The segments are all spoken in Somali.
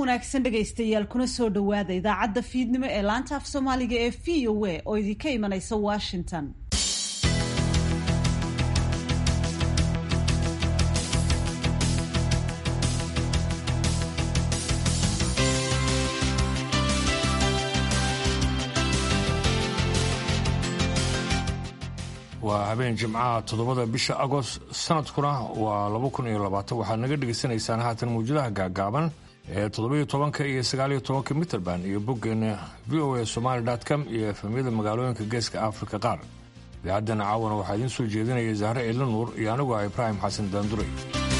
wanaagsan dhegaystayaal kuna soo dhowaada idaacadda fiidnimo ee laanta af soomaaliga ee v o a oo idinka imanaysa washington waa habeen jimcaha toddobada bisha agost sanadkuna waa laba kun iyo labaatan waxaad naga dhegaysanaysaan haatan mawjadaha gaagaaban ee toddobiyo tobanka iyo sagaaliyo tobanka mitrband iyo boggeena v o a somaali com iyo efemyada magaalooyinka geeska afrika qaar idaacaddan caawana waxaa idiin soo jeedinaya zahre eela nuur iyo anigu ah ibraahim xasan daanduray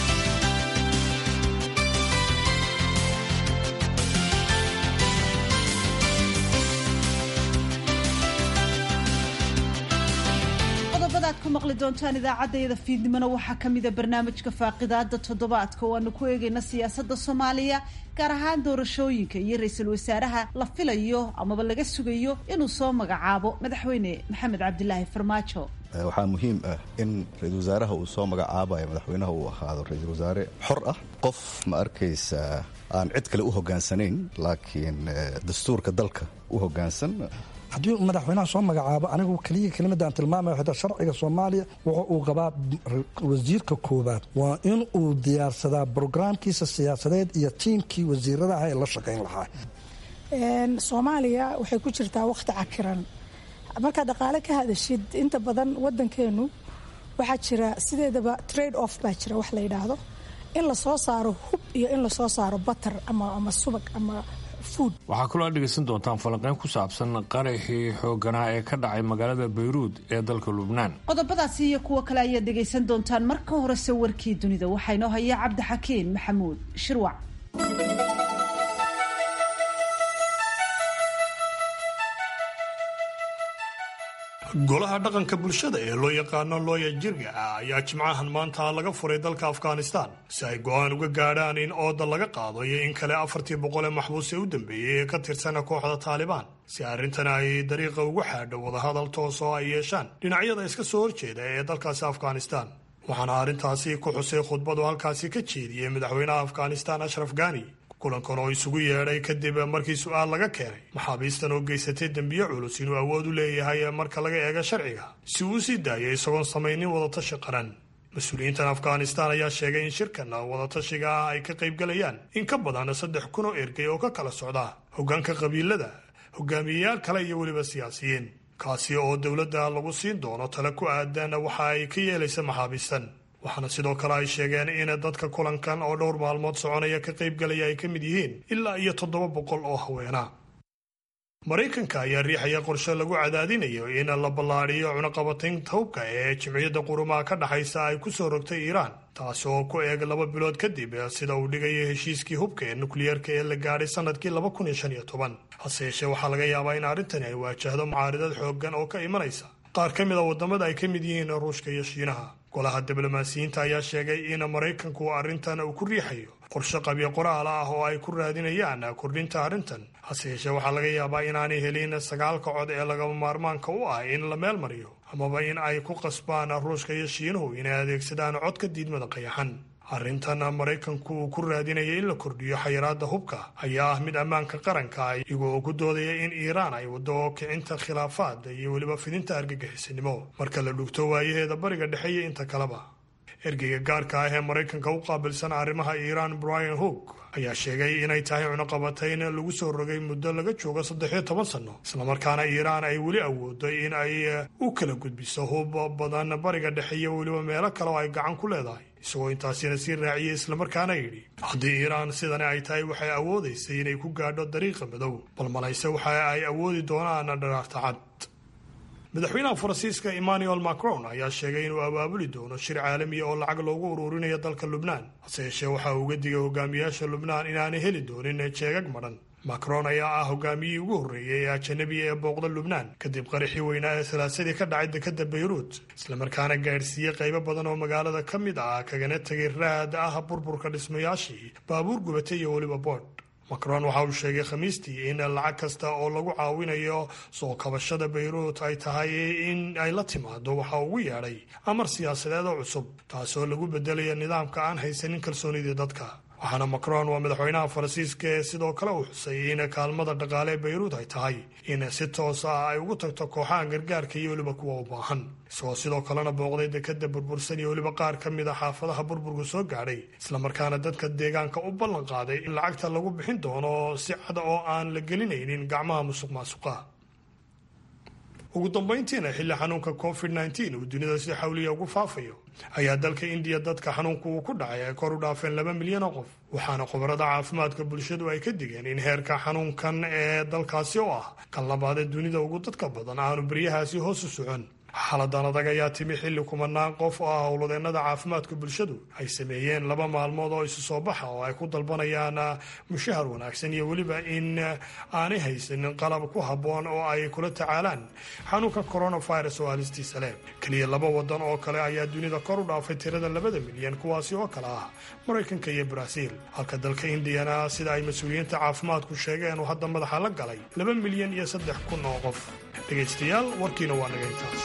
ku maqli doontaan idaacaddayada fiidnimona waxaa ka mida barnaamijka faaqidaada toddobaadka oo aanu ku eegayna siyaasadda soomaaliya gaar ahaan doorashooyinka iyo ra-iisul wasaaraha la filayo amaba laga sugayo inuu soo magacaabo madaxweyne maxamed cabdilaahi farmaajo waxaa muhiim ah in ra-iisul wasaaraha uu soo magacaabayo madaxweynaha uu ahaado ra-iisul wasaare xor ah qof ma arkaysa aan cid kale u hogaansanayn laakiin dastuurka dalka u hogaansan haddii madaxweynaha soo magacaabo anigu keliya kelimadaan tilmaamaya xita sharciga soomaaliya wuxuu uu qabaa wasiirka koowaad waa in uu diyaarsadaa brograamkiisa siyaasadeed iyo tiimkii wasiirada ah ee la shaqayn lahaa soomaaliya waxay ku jirtaa wakhti cakiran markaa dhaqaale ka hadashid inta badan wadankeenu waxaa jira sideedaba trade off baa jira wax la yidhaahdo in lasoo saaro hub iyo in lasoo saaro batar ama subag ama waxaa kaloo aad dhegaysan doontaan falanqeyn ku saabsan qaraxii xooganaa ee ka dhacay magaalada bayruud ee dalka lubnaan qodobadaasi iyo kuwo kale ayaad dhegaysan doontaan marka horese warkii dunida waxaa inoo haya cabdixakiin maxamuud shirwac golaha dhaqanka bulshada ee loo yaqaano looya jirga ah ayaa jimcahan maanta laga furay dalka afghanistan si ay go-aan uga gaadhaan in ooda laga qaado iyo in kale afartii boqol ee maxbuus ee u dambeeyey ee ka tirsana kooxda taalibaan si arrintan ay dariiqa ugu xaadho wadahadal toos oo ay yeeshaan dhinacyada iska soo horjeeda ee dalkaasi afghanistan waxaana arrintaasi ku xusay khudbadu halkaasi ka jeediyey madaxweynaha afghanistan ashraf ghani kulankan oo isugu yeedhay kadib markii su-aal laga keenay maxaabiistan oo geysatay dembiye culus inuu awood u leeyahay marka laga eego sharciga si uu sii daayay isagoon samaynin wadatashi qaran mas-uuliyiintan afghanistan ayaa sheegay in shirkan wadatashiga ah ay ka qaybgalayaan in ka badan saddex kun oo ergey oo ka kala socda hoggaanka qabiilada hogaamiyeyaal kale iyo weliba siyaasiyiin kaasi oo dowladda lagu siin doono tale ku aadan waxa ay ka yeelaysa maxaabiistan waxaana sidoo kale ay sheegeen in dadka kulankan oo dhowr maalmood soconaya ka qaybgalaya ay ka mid yihiin ilaa iyo toddoba boqol oo haweena maraykanka ayaa riixaya qorshe lagu cadaadinayo in la ballaadhiyo cunaqabataynta hubka ee jimciyadda qurumaha ka dhaxaysa ay ku soo rogtay iiraan taasi oo ku eeg laba bilood kadib sida uu dhigayo heshiiskii hubka ee nukliyeerka ee la gaadhay sanadkii laba kun iyo shan iyo toban hase yeeshee waxaa laga yaabaa in arrintani ay waajahdo mucaaridad xooggan oo ka imanaysa qaar ka mid a waddamada ay ka mid yihiin ruushka iyo shiinaha golaha diblomaasiyiinta ayaa sheegay in maraykanku arrintan uu ku riixayo qorshe qabyo qoraal ah oo ay ku raadinayaan kordhinta arrintan hase yeeshee waxaa laga yaabaa inaanay helin sagaalka cod ee lagama maarmaanka u ah in la meel mariyo amaba in ay ku qasbaan ruushka iyo shiinuhu inay adeegsadaan codka diidmada qayaxan arrintan maraykanku uu ku raadinaya in la kordhiyo xayiraadda hubka ayaa ah mid ammaanka qaranka iyagoo ku doodaya in iiraan ay waddo kicinta khilaafaad iyo weliba fidinta argagixisanimo marka la dhugto waayaheeda bariga dhexe iyo inta kaleba ergeyga gaarka ah ee maraykanka u qaabilsan arrimaha iiraan brian hoog ayaa sheegay inay tahay cunaqabatayn lagu soo rogay muddo laga joogo saddexiyo toban sanno islamarkaana iiraan ay weli awooday in ay u kala gudbiso hub badan bariga dhexe iyo weliba meelo kale oo ay gacan ku leedahay isagoo intaasina sii raaciyey islamarkaana yidhi haddii iiraan sidani ay tahay waxay awoodaysay inay ku gaadho dariiqa madow bal malayse waxa ay awoodi doonaan dharaarta cad madaxweynaha faransiiska emmanuel macron ayaa sheegay inuu abaabuli doono shir caalamiya oo lacag loogu ururinayo dalka lubnaan hase yeeshee waxa uu uga digay hogaamiyaasha lubnaan inaanay heli doonin jeegag madhan macron ayaa ah hogaamiyihii ugu horreeyay ee ajanabiga ee booqda lubnaan kadib qaraxii weynaa ee salaasadii ka dhacay dekadda bayruut islamarkaana gaadhsiiyey qaybo badan oo magaalada ka mid ah kagana tegay raad ah burburka dhismayaashii baabuur gubatay iyo weliba boodh macron waxa uu sheegay khamiistii in lacag kasta oo lagu caawinayo soo kabashada bayruut ay tahay in ay la timaado waxa ugu yeedhay amar siyaasadeed oo cusub taasoo lagu bedelaya nidaamka aan haysanin kalsoonidii dadka waxaana macron waa madaxweynaha faransiiska ee sidoo kale uu xusay in kaalmada dhaqaale ee bayruud ay tahay in si toos ah ay ugu tagto kooxaha gargaarka iyo weliba kuwa u baahan isagoo sidoo kalena booqday dekada burbursan iyo weliba qaar ka mid a xaafadaha burburku soo gaadhay islamarkaana dadka deegaanka u ballan qaaday in lacagta lagu bixin doono si cad oo aan la gelinaynin gacmaha musuq maasuqa ugu dambayntiina xilli xanuunka covid nteen uu dunida si xawliya ugu faafayo ayaa dalka indiya dadka xanuunku uu ku dhacay ay kor u dhaafeen laba milyan oo qof waxaana khubarada caafimaadka bulshadu ay ka digeen in heerka xanuunkan ee dalkaasi oo ah kan labaad ee dunida ugu dadka badan aanu beryahaasi hoos u socon xaaladan adag ayaa timi xilli kumanaan qof oo ah howladeennada caafimaadka bulshadu ay sameeyeen laba maalmood oo isu soo baxa oo ay ku dalbanayaan mushahar wanaagsan iyo weliba in aanay haysanin qalab ku habboon oo ay kula tacaalaan xanuunka coronavirus oo halistiisa leh keliya laba wadan oo kale ayaa dunida kor u dhaafay tirada labada milyan kuwaasi oo kale ah maraykanka iyo baraaziil halka dalka indiyana sida ay mas-uuliyiinta caafimaadku sheegeen uu hadda madaxa la galay laba milyan iyo saddex kun oo qof dhegaystayaal warkiina waa naga intaas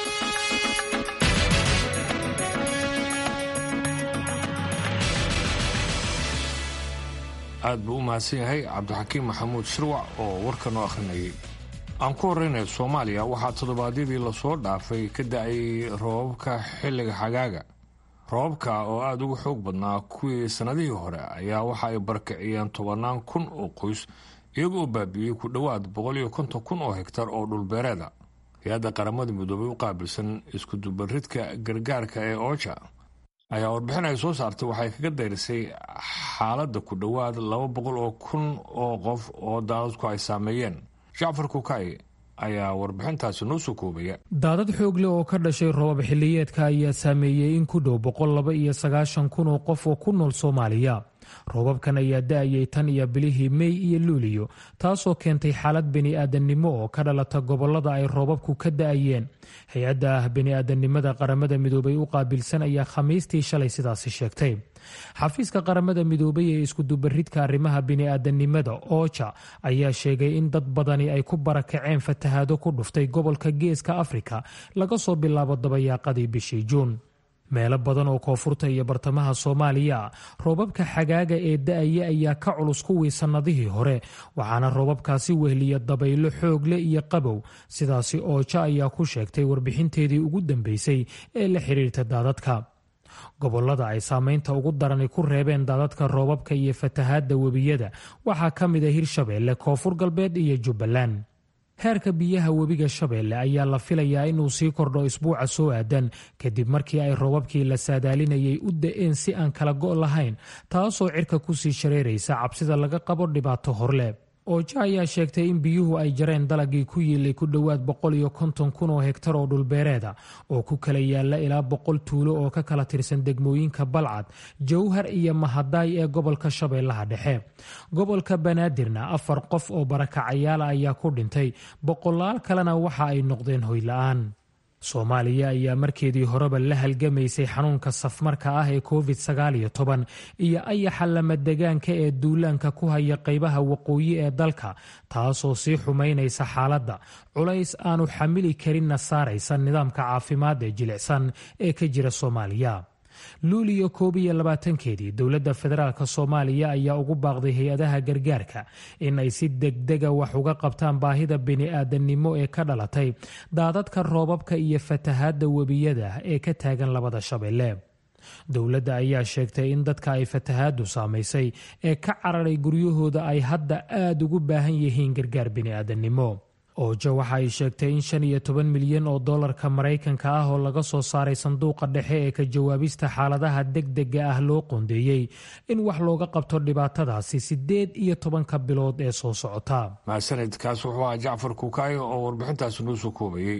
aad buu u mahadsan yahay cabdixakiim maxamuud shirwac oo warka noo akhrinayay aan ku horreynaya soomaaliya waxaa toddobaadyadii lasoo dhaafay ka da-ay roobabka xilliga xagaaga roobabka oo aada uga xoog badnaa kuwii sannadihii hore ayaa waxa ay barakiciyeen tobannaan kun oo qoys iyaga oo baabi'iyey ku dhowaad boqol iyo konton kun oo hegtar oo dhulbeereeda hay-adda qaramada midoobay u qaabilsan iskudubaridka gargaarka ee ooja ayaa warbixin ay soo saartay waxay kaga dayrisay xaaladda ku dhowaad laba boqol oo kun oo qof oo daadadku ay saameeyeen jacfar kukay ayaa warbixintaasi noo soo koobaya daadad xoog leh oo ka dhashay roobab xilliyeedka ayaa saameeyey in ku dhow boqol laba iyo sagaashan kun oo qof oo ku nool soomaaliya roobabkan ayaa da-ayay tan iyo bilihii mey iyo luuliyo taasoo keentay xaalad bini-aadannimo oo ka dhalata gobollada ay roobabku ka da-ayeen hay-adda ah bini-aadannimada qaramada midoobay u qaabilsan ayaa khamiistii shalay sidaasi sheegtay xafiiska qaramada midoobay ee iskudubaridka arrimaha bini-aadannimada ooja ayaa sheegay in dad badani ay ku barakaceen fatahaado ku dhuftay gobolka geeska afrika laga soo bilaabo dabayaaqadii bishii juun meelo badan oo koonfurta iyo bartamaha soomaaliya roobabka xagaaga ee da-aya ayaa ka culus kuwii sannadihii hore waxaana roobabkaasi wehliya dabaylo xoog leh iyo qabow sidaasi ooja ayaa ku sheegtay warbixinteedii ugu dambeysay ee la xiriirta daadadka gobolada ay saameynta ugu darani ku reebeen daadadka roobabka iyo fatahaadda webiyada waxaa ka mid a hirshabeelle koonfur galbeed iyo jubbaland heerka biyaha webiga shabeelle ayaa la filayaa inuu sii kordho isbuuca soo aadan kadib markii ay roobabkii la saadaalinayay u da-een si aan kala go' lahayn taasoo cirka kusii shareeraysa cabsida laga qabo dhibaato horle ooja ayaa sheegtay in biyuhu ay jareen dalagii ku yiilay ku dhowaad boqol iyo konton kun oo hegtar oo dhulbeereeda oo ku kala yaala ilaa boqol tuulo oo ka kala tirsan degmooyinka balcad jowhar iyo mahadaay ee gobolka shabeellaha dhexe gobolka banaadirna afar qof oo barakacayaala ayaa ku dhintay boqolaal kalena waxa ay noqdeen hoyla-aan soomaaliya ayaa markeedii horeba la halgamaysay xanuunka safmarka ah ee covid sagaal iyo toban iyo ayaxa lamadegaanka ee duulaanka ku haya qaybaha waqooyi ee dalka taasoo sii xumaynaysa xaaladda culays aanu xamili karinna saaraysa nidaamka caafimaad ee jilicsan ee ka jira soomaaliya luuliyo koob iyo labaatankeedii dowladda federaalk soomaaliya ayaa ugu baaqday hay-adaha gargaarka in ay si degdega wax uga qabtaan baahida bini-aadannimo ee ka dhalatay daadadka roobabka iyo fatahaadda webiyada ee ka taagan labada shabeelle dowladda ayaa sheegtay in dadka ay fatahaaddu saamaysay ee ka cararay guryahooda ay hadda aada ugu baahan yihiin gargaar bini-aadannimo oojo waxa ay sheegtay in shan iyo toban milyan oo dollarka maraykanka ah oo laga soo saaray sanduuqa dhexe ee ka jawaabista xaaladaha degdega ah loo qoondeeyey in wax looga qabto dhibaatadaasi siddeed iyo tobanka bilood ee soo socota mahadsanidkaas wuxuu ahaa jacfar kuukaayo oo warbixintaasi noo soo koobayey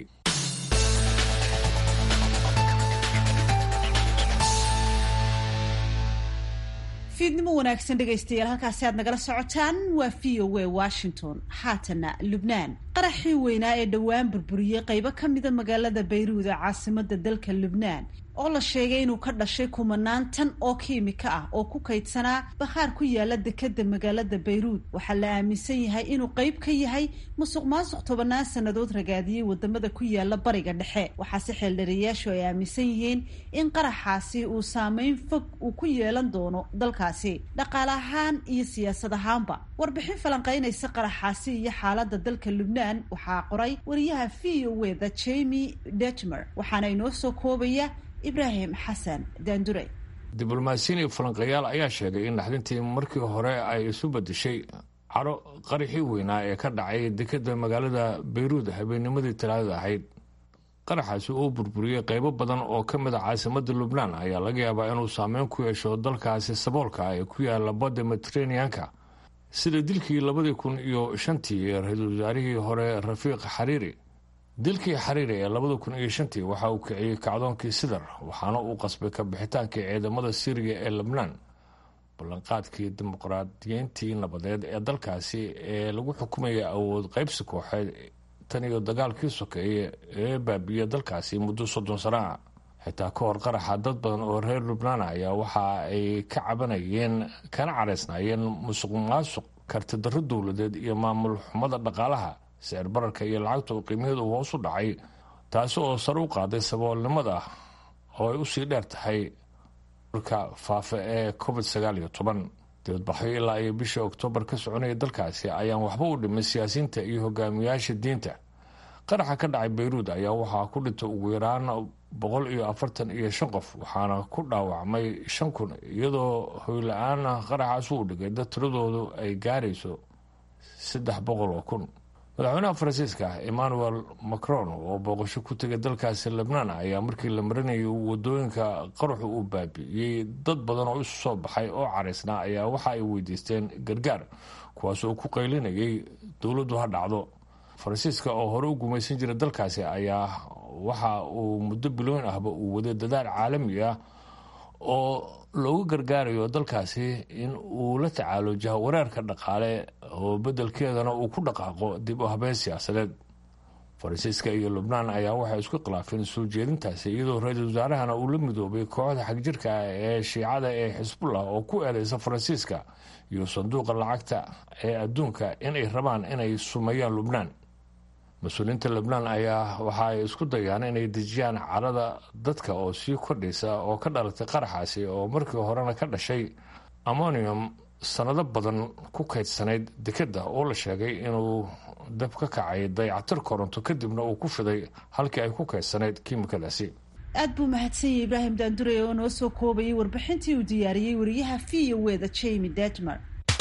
fiidnimo wanaagsan dhegaystayaal halkaasi aad nagala socotaan waa v o a washington haatana lubnaan qaraxii weynaa ee dhowaan burburiyey qaybo ka mida magaalada bayruud ee caasimada dalka lubnaan oo la sheegay inuu ka dhashay kumanaan tan oo kiimika ah oo ku kaydsanaa bakhaar ku yaala dekeda magaalada bayruud waxaa la aaminsan yahay inuu qeyb ka yahay musuq maasuq tobannaan sannadood ragaadiyey wadamada ku yaala bariga dhexe waxaase xeeldhariyaashu ay aaminsan yihiin in qaraxaasi uu saameyn fog uu ku yeelan doono dalkaasi dhaqaale ahaan iyo siyaasad ahaanba warbixin falanqeynaysa qaraxaasi iyo xaalada dalka lubnaan waxaa qoray wariyaha v o eda jemi detmer waxaana inoo soo koobaya ibraahim xasan daandure diblomaasiyiin iyo falanqeeyaal ayaa sheegay in naxdintii markii hore ay isu bedeshay caro qaraxii weynaa ee ka dhacay dekeda magaalada bayruud habeennimadii talaadada ahayd qaraxaasi uu burburiyey qeybo badan oo ka mid a caasimada lubnaan ayaa laga yaabaa inuu saameyn ku yeesho dalkaasi saboolka ee ku yaala badda mediteraneanka sida dilkii labadii kun iyo shantii ee ra-iisul wasaarihii hore rafiiq xariiri dilkii xariiri ee labada kun iyo shantii waxa uu kiciyey kacdoonkii sidar waxaana uu qasbay ka bixitaankii ciidamada syriya ee lebnaan ballanqaadkii dimuqraadiyiintii nabadeed ee dalkaasi ee lagu xukumayay awood qaybsi kooxeed tan iyo dagaalkii sokeeye ee baabiya dalkaasi muddo soddon sano ah xitaa ka hor qaraxa dad badan oo reer lubnaan ayaa waxa ay ka cabanayeen kana caraysnaayeen musuq maasuq kartidarro dowladeed iyo maamul xumada dhaqaalaha sicir bararka iyo lacagta oo qiimaheedu hoos u dhacay taasi oo sare u qaaday saboolnimada oo ay usii dheer tahay ka faafa ee covid sagaal iyo toban dibadbaxyo ilaa iyo bishii oktoobar ka soconaya dalkaasi ayaan waxba u dhimin siyaasiyiinta iyo hogaamiyaasha diinta qaraxa ka dhacay bayruud ayaa waxaa ku dhintay ugu yaraan boqol iyo afartan iyo shan qof waxaana ku dhaawacmay shan kun iyadoo hoyla-aan qaraxaas uu dhigay dad tiradoodu ay gaarayso saddex boqol oo kun madaxweynaha faransiiska emmanuel macron oo booqasho ku tegay dalkaasi lebnaan ayaa markii la marinayay wadooyinka qaraxu uu baabi'iyey dad badan oo isu soo baxay oo caraysnaa ayaa waxa ay weydiisteen gargaar kuwaas oo ku qaylinayay dowladdu ha dhacdo faransiiska oo hore u gumaysan jiray dalkaasi ayaa waxa uu muddo bilooyin ahba uu waday dadaal caalami ah oo loogu gargaarayo dalkaasi in uu la tacaalo jahawareerka dhaqaale oo beddelkeedana uu ku dhaqaaqo dib u habeen siyaasadeed faransiiska iyo lubnaan ayaa waxay isku khilaafeen soo jeedintaasi iyadoo ra-iisul wasaarahana uu la midoobay kooxda xagjirka ah ee shiicada ee xisbullah oo ku eedeysa faransiiska iyo sanduuqa lacagta ee adduunka inay rabaan inay sumeeyaan lubnaan mas-uuliyiinta lebnaan ayaa waxa ay isku dayaan inay dejiyaan carada dadka oo sii kordhaysa oo ka dhalatay qaraxaasi oo markii horena ka dhashay ammonium sanado badan ku kaydsanayd dekeda oo la sheegay inuu dab ka kacay dayacatir koronto kadibna uu ku fiday halkii ay ku kaydsanayd kiimikadaasi aad buu mahadsanyay ibraahim daandure oo noo soo koobayay warbixintii uu diyaariyey wariyaha v o eda jemi detmer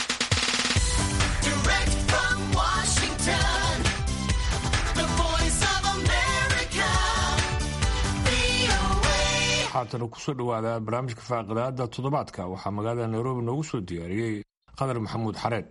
haatana kusoo dhawaada barnaamijka faaqidaada toddobaadka waxaa magaalada nairobi noogu soo diyaariyey qadar maxamuud xareed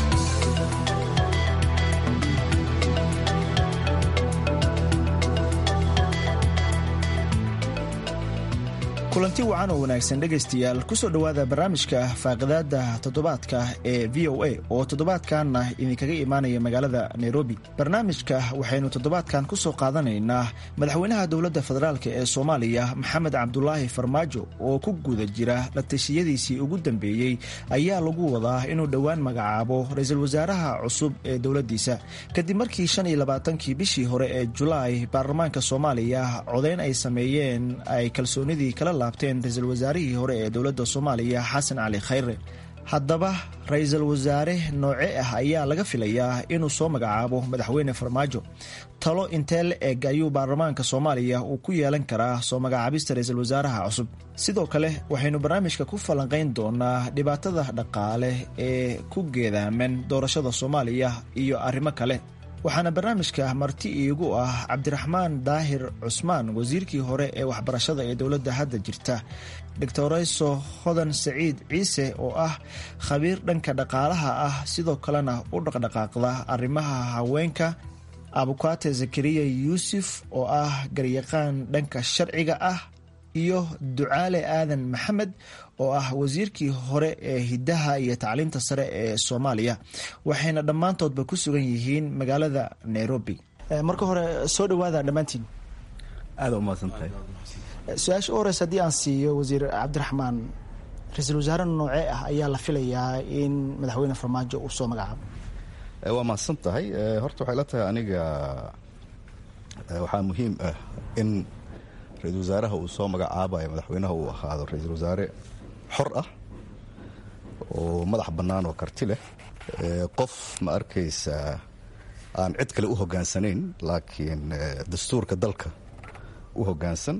kulanti wacan oo wanaagsan dhegaystayaal kusoo dhowaada barnaamijka faaqidaada toddobaadka ee v o a oo toddobaadkanna idinkaga imaanaya magaalada nairobi barnaamijka waxaynu toddobaadkan kusoo qaadanaynaa madaxweynaha dowladda federaalk ee soomaaliya maxamed cabdulaahi farmaajo oo ku guda jira la tashiyadiisii ugu dambeeyey ayaa lagu wadaa inuu dhowaan magacaabo ra-iisul wasaaraha cusub ee dowladdiisa kadib markii shan iyo labaatankii bishii hore ee julaay baarlamaanka soomaaliya codeyn ay sameeyeen ay kalsoonidii kala laabteen ra-iisul wasaarihii hore ee dowladda soomaaliya xasan cali khayre haddaba ra-iisul wasaare nooce ah ayaa laga filayaa inuu soo magacaabo madaxweyne farmaajo talo intee la eg ayuu baarlamaanka soomaaliya uu ku yeelan karaa soo magacaabista ra-iisul wasaaraha cusub sidoo kale waxaynu barnaamijka ku falanqayn doonaa dhibaatada dhaqaale ee ku geedaaman doorashada soomaaliya iyo arrimo kale waxaana barnaamijka marti iigu ah cabdiraxmaan daahir cusmaan wasiirkii hore ee waxbarashada ee dowladda hadda jirta doctorayso hodan saciid ciise oo ah khabiir dhanka dhaqaalaha ah sidoo kalena u dhaqdhaqaaqda arrimaha haweenka abukaate zakariya yuusuf oo ah garyaqaan dhanka sharciga ah iyo ducaale aadan maxamed oo ah wasiirkii hore ee hiddaha iyo tacliinta sare ee soomaaliya waxayna dhammaantoodba ku sugan yihiin magaalada nairobi marka hore soo dhawaada dhammaantiin aada umahadsan tahay su-aasha u horeysa haddii aan siiyo wasiir cabdiraxmaan ra-iisul wasaare noocee ah ayaa la filayaa in madaxweyne farmaajo uu soo magacaabo waa mahadsan tahay horta waxay la tahay aniga waxaa muhiim ah in ra-iisul wasaaraha uu soo magacaabayo madaxweynaha uu ahaado ra-iisul wasaare xor ah oo madax bannaan oo karti leh qof ma arkaysa aan cid kale u hogaansanayn laakiin dastuurka dalka u hogaansan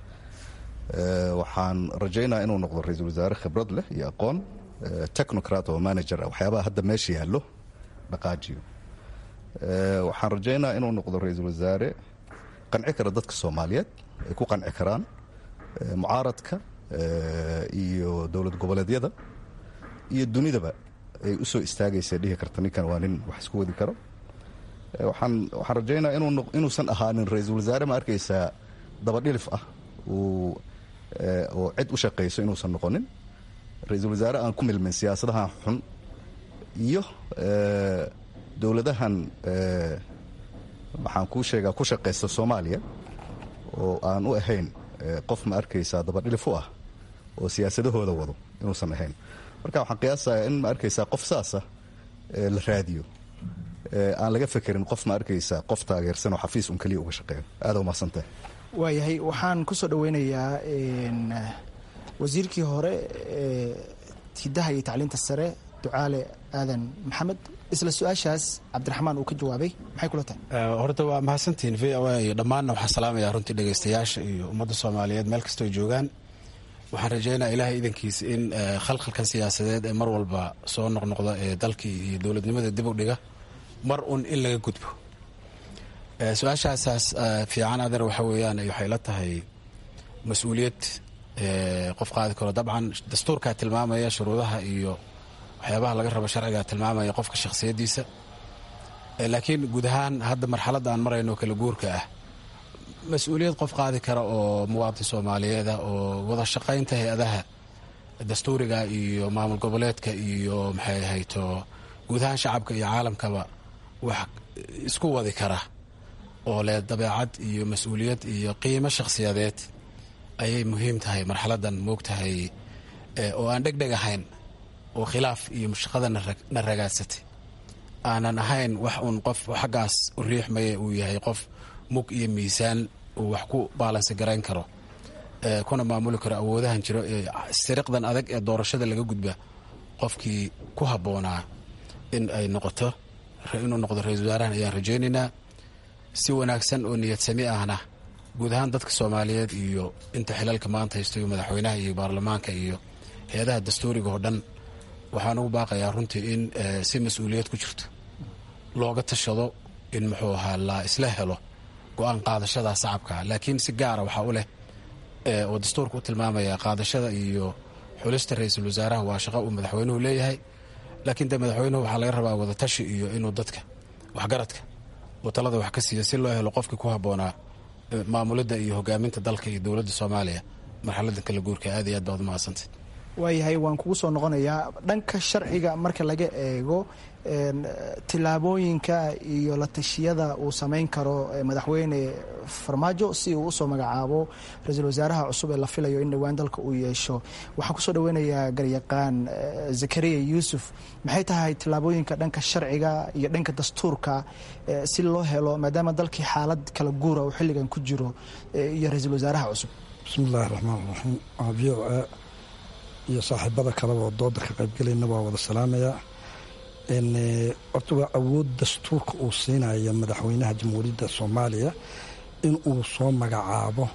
waxaan rajaynaa inuu noqdo ra-iisul wasaare khibrad leh iyo aqoon technocrat oo manager ah waxyaabaha hadda meesha yaallo dhaqaajiyo waxaan rajaynaa inuu noqdo ra-iisul wasaare qanci kara dadka soomaaliyeed ay ku qanci karaan mucaaradka iyo dowlad goboleedyada iyo dunidaba ay u soo istaagaysa dhihi karta ninkan waa nin wax isku wadi karo waxaan waxaan rajaynaa inuusan ahaanin ra-iisul wasaare ma arkaysaa dabadhilif ah uu oo cid u shaqayso inuusan noqonin ra-iisul wasaare aan ku milmin siyaasadahan xun iyo dowladahan waxaan kuu sheegaa ku shaqaysta soomaaliya oo aan u ahayn qof ma arkaysaa dabadhilif u ah oo siyaasadahooda wado inuusan ahayn marka waxaan qiyaasayaa in ma arkaysaa qof saasa la raadiyo aan laga fekerin qof ma arkaysaa qof taageersan oo xafiis un keliya uga shaqeeyo aada umahadsantahay waayahay waxaan ku soo dhaweynayaa wasiirkii hore ee hidaha iyo tacliinta sare ducaale aadan maxamed isla su-aashaas cabdiraxmaan uu ka jawaabay maxay kula tahay horta waa mahadsantihiin v o a iyo dhammaanna waxaan salaamayaa runtii dhegaystayaasha iyo ummadda soomaaliyeed meel kastoo joogaan waxaan rajaynaa ilaahay idankiisa in khalkhalkan siyaasadeed ee mar walba soo noqnoqda ee dalkii iyo dowladnimada dib u dhiga mar un in laga gudbo su-aashaasaas fiican adeer waxa weeyaan waxay la tahay mas-uuliyad qof qaadi karo dabcan dastuurkaa tilmaamaya shuruudaha iyo waxyaabaha laga rabo sharcigaa tilmaamaya qofka shakhsiyaddiisa laakiin guud ahaan hadda marxaladda aan marayno kala guurka ah mas-uuliyad qof qaadi kara oo muwaadin soomaaliyeed ah oo wada shaqaynta hay-adaha dastuuriga iyo maamul goboleedka iyo maxay ahayto guud ahaan shacabka iyo caalamkaba wax isku wadi kara oo leh dabeecad iyo mas-uuliyad iyo qiimo shakhsiyadeed ayay muhiim tahay marxaladdan moogtahay oo aan dhegdheg ahayn oo khilaaf iyo mushaqada na ragaadsatay aanan ahayn wax uun qof xaggaas u riixmaya uu yahay qof mug iyo miisaan uu wax ku baalansi garayn karo kuna maamuli karo awoodahan jiro ee siriqdan adag ee doorashada laga gudba qofkii ku habboonaa in ay noqoto inuu noqdo ra-isul wasaarahan ayaan rajaynaynaa si wanaagsan oo niyadsami ahna guud ahaan dadka soomaaliyeed iyo inta xilalka maanta haysto iyo madaxweynaha iyo baarlamaanka iyo hay-adaha dastuuriga oo dhan waxaan ugu baaqayaa runtii in si mas-uuliyad ku jirto looga tashado in muxuu ahaa la isla helo go-aan qaadashada sacabka laakiin si gaara waxaa u leh oo dastuurka u tilmaamaya qaadashada iyo xulista ra-iisul wasaaraha waa shaqo uu madaxweynuhu leeyahay laakiin de madaxweynuhu waxaa laga rabaa wadatashi iyo inuu dadka waxgaradka uu talada wax ka siiya si loo helo qofkii ku habboonaa maamulidda iyo hogaaminta dalka iyo dowladda soomaaliya marxaladda kala guurka aad iyo aad baad umahadsantay waayahay waan kugu soo noqonayaa dhanka sharciga marka laga eego tillaabooyinka iyo la tashiyada uu samayn karo madaxweyne farmaajo si uu usoo magacaabo ra-iisul wasaaraha cusub ee la filayo in dhowaan dalka uu yeesho waxaan kusoo dhaweynayaa garyaqaan zakariya yuusuf maxay tahay tillaabooyinka dhanka sharciga iyo dhanka dastuurka si loo helo maadaama dalkii xaalad kala guura uu xilligan ku jiro iyo ra-iisul wasaaraha cusub bismi illaahi raxmaan raxiim v o a iyo saaxiibada kaleba oo dooda ka qaybgelayna waa wada salaamayaa horta waa awood dastuurka uu siinaya madaxweynaha jamhuuriyadda soomaaliya in uu soo magacaabo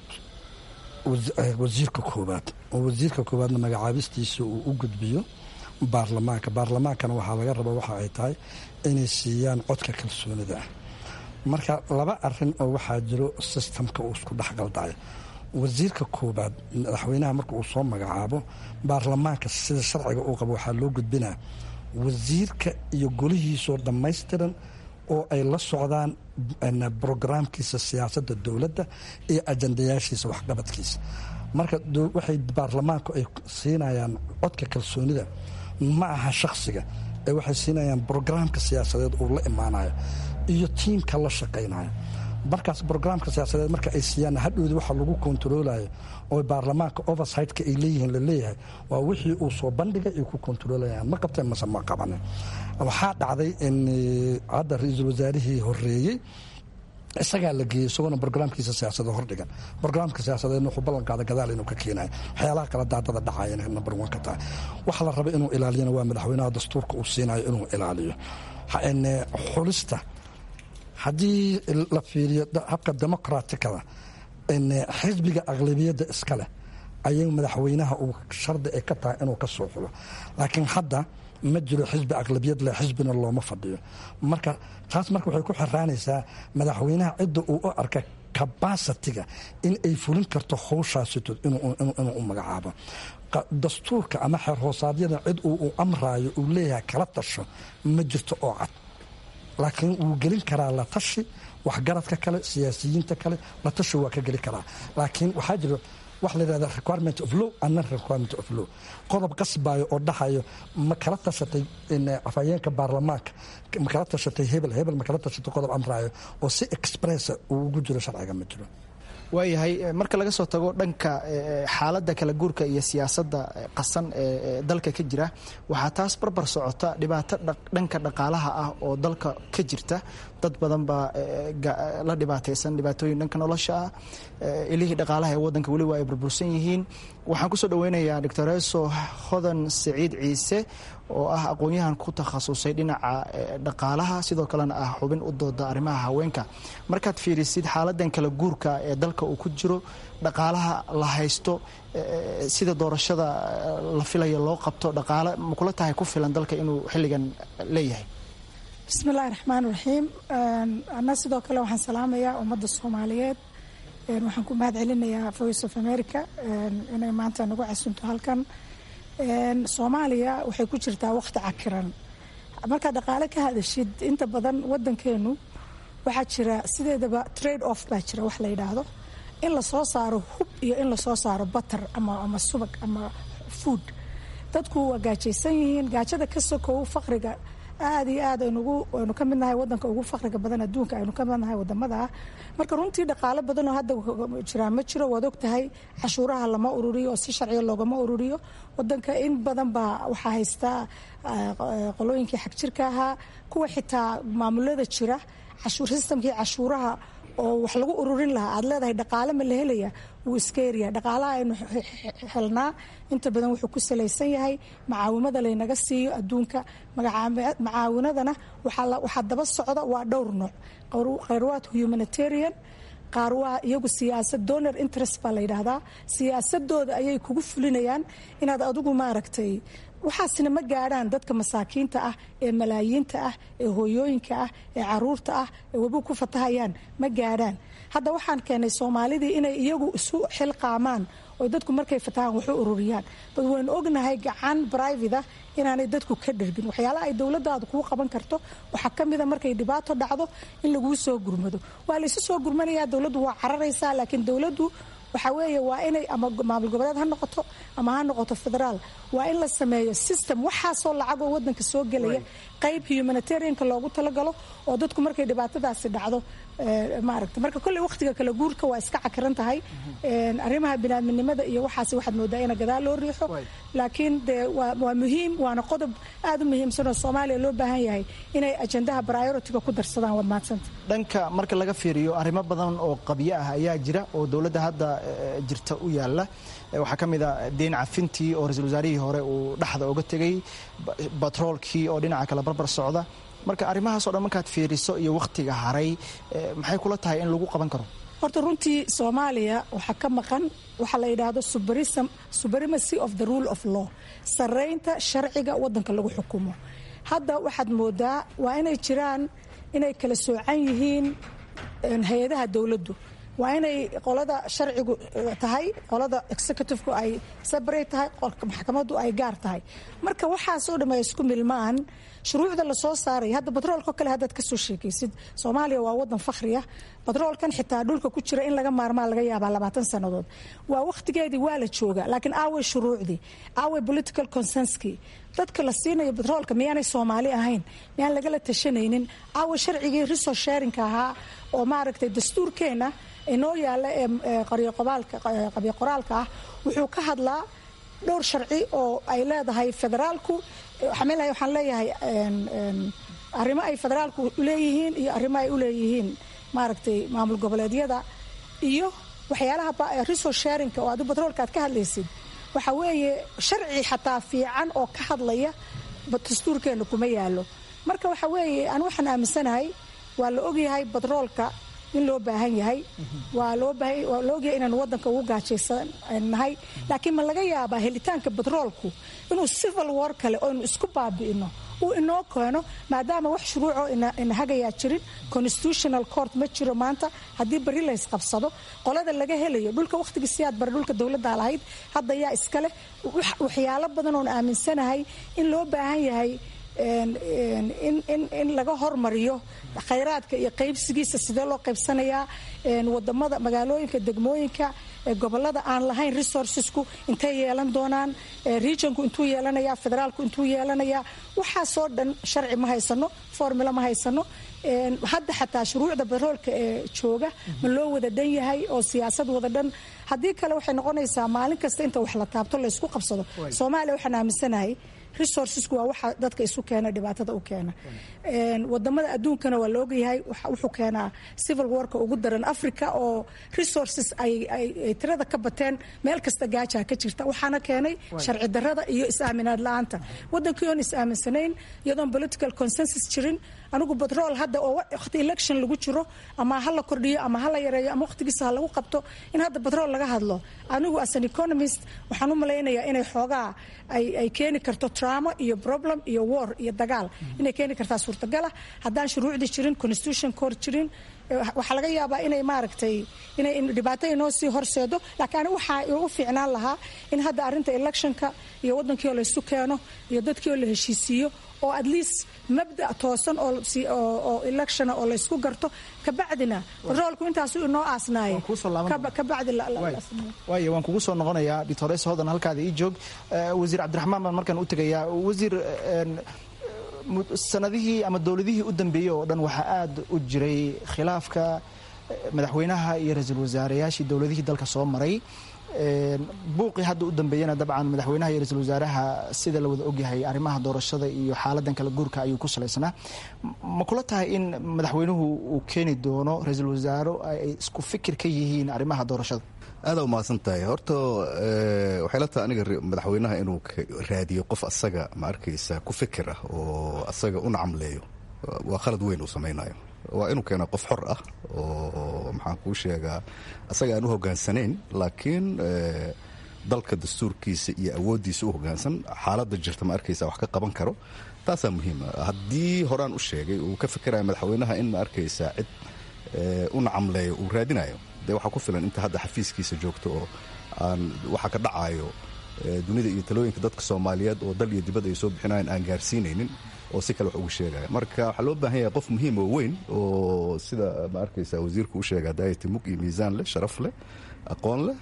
wasiirka koowaad oo wasiirka koowaadna magacaabistiisa uu u gudbiyo baarlamaanka baarlamaankana waxaa laga raba waxa ay tahay inay siiyaan codka kalsoonida ah marka laba arin oo waxaa jiro sistamka uu isku dhexgaldayo wasiirka koowaad madaxweynaha marka uu soo magacaabo baarlamaanka sida sharciga uu qabo waxaa loo gudbinaa wasiirka iyo golihiisoo dhammaystiran oo ay la socdaan brograamkiisa siyaasadda dowladda iyo ajandayaashiisa waxqabadkiisa marka waxay baarlamaanku ay siinayaan codka kalsoonida ma aha shakhsiga ee waxay siinayaan brograamka siyaasadeed uu la imaanayo iyo tiimka la shaqaynayo markaas brograamka siyaasadeed marka ay siiyaan hadhowdi waxa lagu kontaroolayo oo baarlamaanka oversightka ay leeyihiin laleeyahay waa wixii uu soo bandhigay ay ku kontaroolayan ma qabteen mase ma qabanin waxaa dhacday in hadda ra-iisul wasaarihii horeeyey isagaa la geeyey isagoona brograamkiisa siyaasada hordhigan brograamka siyaasadeedna wuxuu ballanqaada gadaal inuu ka keenayo waxyaalaha kala daadada dhacayana number one ka tahay waxa la raba inuu ilaaliyana waa madaxweynaha dastuurka uu siinayo inuu ilaaliyo xulista haddii la fiiriyo habka demoqratikada xisbiga aqlabiyadda iska leh ayay madaxweynaha uu shardi ay ka tahay inuu ka soo xulo laakiin hadda ma jiro xisbi aqlabiyad leh xisbina looma fadhiyo marka taas marka waxay ku xiraanaysaa madaxweynaha cidda uu u arka cabasitiga in ay fulin karto howshaasito inuu u magacaabo dastuurka ama xeer hoosaadyada cid uu amraayo uu leeyahay kala tasho ma jirto oo cad laakiin wuu gelin karaa la tashi waxgaradka kale siyaasiyiinta kale la tashi waa ka geli karaa laakiin waxaa jiro wax la yidhahda requirement of law and non requirement of law qodob qasbayo oo dhahayo ma kala tashatay afhayeenka baarlamaanka ma kala tashatay hebel hebel ma kala tashatay qodob amraayo oo si expressa uu ugu jiro sharciga ma jiro waayahay marka laga soo tago dhanka xaaladda kala guurka iyo siyaasadda qasan ee dalka ka jira waxaa taas barbar socota dhibaato dhanka dhaqaalaha ah oo dalka ka jirta dad badan baa la dhibaataysan dhibaatooyin dhanka nolosha ah ilihii dhaqaalaha ee wadanka weliba ay burbursan yihiin waxaan kusoo dhaweynayaa doctoreso hodan saciid ciise oo ah aqoon-yahan ku takhasusay dhinaca dhaqaalaha sidoo kalena ah xubin u dooda arrimaha haweenka markaad fiirisid xaaladan kala guurka ee dalka uu ku jiro dhaqaalaha la haysto sida doorashada la filayo loo qabto dhaqaale makula tahay ku filan dalka inuu xilligan leeyahay bismillahi raxmaan raxiim ana sidoo kale waxaan salaamayaa ummadda soomaaliyeed waxaan ku mahad celinayaa voice of america inay maanta nagu casunto halkan soomaaliya waxay ku jirtaa wakhti cakiran markaad dhaqaale ka hadashid inta badan wadankeenu waxaa jira sideedaba trade off baa jira wax la yidhaahdo in lasoo saaro hub iyo in lasoo saaro batar ama subag ama food dadku waa gaajaysan yihiin gaajada ka sokow faqriga aada iyo aad aynu ka midnahay wadanka ugu faqriga badan adduunka aynu ka midnahay wadamada ah marka runtii dhaqaalo badan oo hadda jiraa ma jiro waad og tahay cashuuraha lama ururiyo oo si sharciga loogama ururiyo wadanka in badan baa waxaa haystaa qolooyinkii xagjirka ahaa kuwa xitaa maamulada jira sistamkii cashuuraha oo wax lagu ururin lahaa aad leedahay dhaqaale ma la helaya wuu iska yaryahay dhaqaalaha aynu helnaa inta badan wuxuu ku salaysan yahay macaawimada laynaga siiyo adduunka macaawinadana waxaa daba socda waa dhowr nooc khayrwaad humanitarian qaar waa iyagu siyaasad donor interest baa la yidhaahdaa siyaasadooda ayay kugu fulinayaan inaad adigu maaragtay waxaasina ma gaadhaan dadka masaakiinta ah ee malaayiinta ah ee hooyooyinka ah ee caruurta ah ee webi ku fatahayaan ma gaadhaan hadda waxaan keenay soomaalidii inay iyagu isu xilqaamaan oo dadku markay fatahaan waxu ururiyaan bad waynu ognahay gacan brivate ah inaanay dadku ka dhergin waxyaalaha ay dowladdaadu kuu qaban karto waxaa ka mida markay dhibaato dhacdo in laguu soo gurmado waa laysu soo gurmanayaa dowladdu waa cararaysaa laakiin dowladdu waxaa weeye waa inay ama maamul goboleed ha noqoto ama ha noqoto federaal waa in la sameeyo system waxaasoo lacagoo wadanka soo gelaya qayb humanitarianka loogu talagalo oo dadku markay dhibaatadaasi dhacdo maaragta marka kolley wakhtiga kala guurka waa iska cakiran tahay arrimaha binaadminimada iyo waxaas waxaad moodaa ina gadaal loo riixo laakiin dee waa muhiim waana qodob aada u muhiimsan oo soomaaliya loo baahan yahay inay ajendaha prioritiga ku darsadaan waad mahadsanta dhanka marka laga fiiriyo arrimo badan oo qabyo ah ayaa jira oo dowladda hadda jirta u yaala waxaa ka mid a deyn cafintii oo ra-iisul wasaarihii hore uu dhaxda oga tegay batroolkii oo dhinaca kale barbar socda marka arrimahaas o dhan markaad fiiriso iyo wakhtiga haray maxay kula tahay in lagu qaban karo horta runtii soomaaliya waxaa ka maqan waxaa la yidhaahdo supremacy of the rule of law saraynta sharciga wadanka lagu xukumo hadda waxaad moodaa waa inay jiraan inay kala soocan yihiin hay-adaha dowladdu waa inay qolada sharcigu tahay qolada executivku ay separate tahay maxkamaddu ay gaar tahay marka waxaasoo dham ay isku milmaan shuruucda lasoo saaraya hadda batroolko kale haddaad kasoo sheekaysid soomaaliya waa wadan fakhriya batroolkan xitaa dhulka ku jira in laga maarmaa laga yaabaa labaatan sannadood waa wakhtigeedii waa la jooga laakiin aaway shuruucdii aaway political consenskii dadka la siinayo batroolka miyaanay soomaali ahayn miyaan lagala tashanaynin aaway sharcigii resource sharinka ahaa oo maaragtay dastuurkeenna inoo yaalla ee qabyo qoraalka ah wuxuu ka hadlaa dhowr sharci oo ay leedahay federaalku waxaan leeyahay arrimo ay federaalku leeyihiin iyo arrimo ay u leeyihiin maaragtay maamul goboleedyada iyo waxyaalaha resource sharinka oo adu batroolka aad ka hadlaysid waxa weeye sharci xataa fiican oo ka hadlaya dastuurkeenna kuma yaalo marka waxa weeye aan waxaan aaminsanahay waa la ogyahay batroolka in loo baahan yahay waa loo ogyahay inaan wadanka ugu gaajaysannahay laakiin ma laga yaabaa helitaanka batroolku inuu civil war kale oo inu isku baabi'ino uu inoo keeno maadaama wax shuruucoo ina hagayaa jirin constitutional court ma jiro maanta haddii bari lays qabsado qolada laga helayo dhulka wakhtigii siyaad bare dhulka dowladda lahayd hadda yaa iska leh waxyaalo badan oon aaminsanahay in loo baahan yahay in laga hormariyo khayraadka iyo qaybsigiisa sidee loo qaybsanayaa wadamada magaalooyinka degmooyinka gobolada aan lahayn resourcesku intay yeelan doonaan regionku intuu yeelanaya federaalku intuu yeelanaya waxaasoo dhan sharci ma haysano formula ma haysano hadda xataa shuruucda baroolka ee jooga ma loo wada dhan yahay oo siyaasad wada dhan haddii kale waxay noqonaysaa maalin kasta inta wax la taabto laysku qabsado soomaaliya waxaan aaminsanahay resourcesku waa waxa dadka isu keena dhibaatada u keena wadamada adduunkana waa la ogyahay wuxuu keenaa civil warka ugu daran africa oo resources ay tirada ka bateen meel kasta gaajaa ka jirta waxaana keenay sharci darada iyo is-aaminaad la-aanta wadankii oon is-aaminsanayn iyadoon political consensus jirin anigu batrool hadda oo waqti election lagu jiro ama ha la kordhiyo ama ha la yareeyo ama waqtigiisa ha lagu qabto in hadda batrool laga hadlo anigu as an economist waxaan u malaynayaa inay xoogaa ay keeni karto trauma iyo problem iyo war iyo dagaal inay keeni kartaa suurtagala haddaan shuruucdii jirin constitution court jirin waxaa laga yaabaa inay maaragtay inay dhibaato inoo sii horseedo laakiin anigu waxaa igu fiicnaan lahaa in hadda arrinta electionka iyo wadankii oo laysu keeno iyo dadkii oo la heshiisiiyo oo at least mabda toosan oo electiona oo laysku garto kabacdina batroolku intaasu inoo aasnaaye kabacdi waay waan kugu soo noqonayaa doctores hodan halkaada ii joog wasiir cabdiraxmaan baan markaan u tegayaa wasiir sanadihii ama dowladihii u dambeeyey oo dhan waxaa aad u jiray khilaafka madaxweynaha iyo ra-iisul wasaareyaashii dowladihii dalka soo maray buuqii hadda u dambeeyana dabcan madaxweynaha iyo ra-isul wasaaraha sida la wada ogyahay arrimaha doorashada iyo xaaladan kala guurka ayuu ku salaysnaa ma kula tahay in madaxweynuhu uu keeni doono ra-iisul wasaaro ay isku fikir ka yihiin arrimaha doorashada aadaa umahadsan tahay horta waxay la tahay aniga madaxweynaha inuu raadiyo qof asaga ma arkaysa ku fikir ah oo asaga u nacamleeyo waa khalad weyn uu samaynayo waa inuu keena qof xor ah oo maxaan kuu sheegaa asaga aan u hogaansanayn laakiin dalka dastuurkiisa iyo awooddiisa u hogaansan xaaladda jirta ma arkaysa wax ka qaban karo taasaa muhiima haddii horaan u sheegay uu ka fikiraya madaxweynaha in ma arkaysa cid u nacamleeyo uu raadinayo dee waxaa ku filan inta hadda xafiiskiisa joogto oo aan waxa ka dhacayo dunida iyo talooyinka dadka soomaaliyeed oo dal iyo dibad ay soo bixinayan aan gaarsiinaynin oo si kale wax ugu sheegaya marka waxaa loo baahan yahay qof muhiim oo weyn oo sida ma arkaysa wasiirku u sheega daayati mug iyo miisaan leh sharaf leh aqoon leh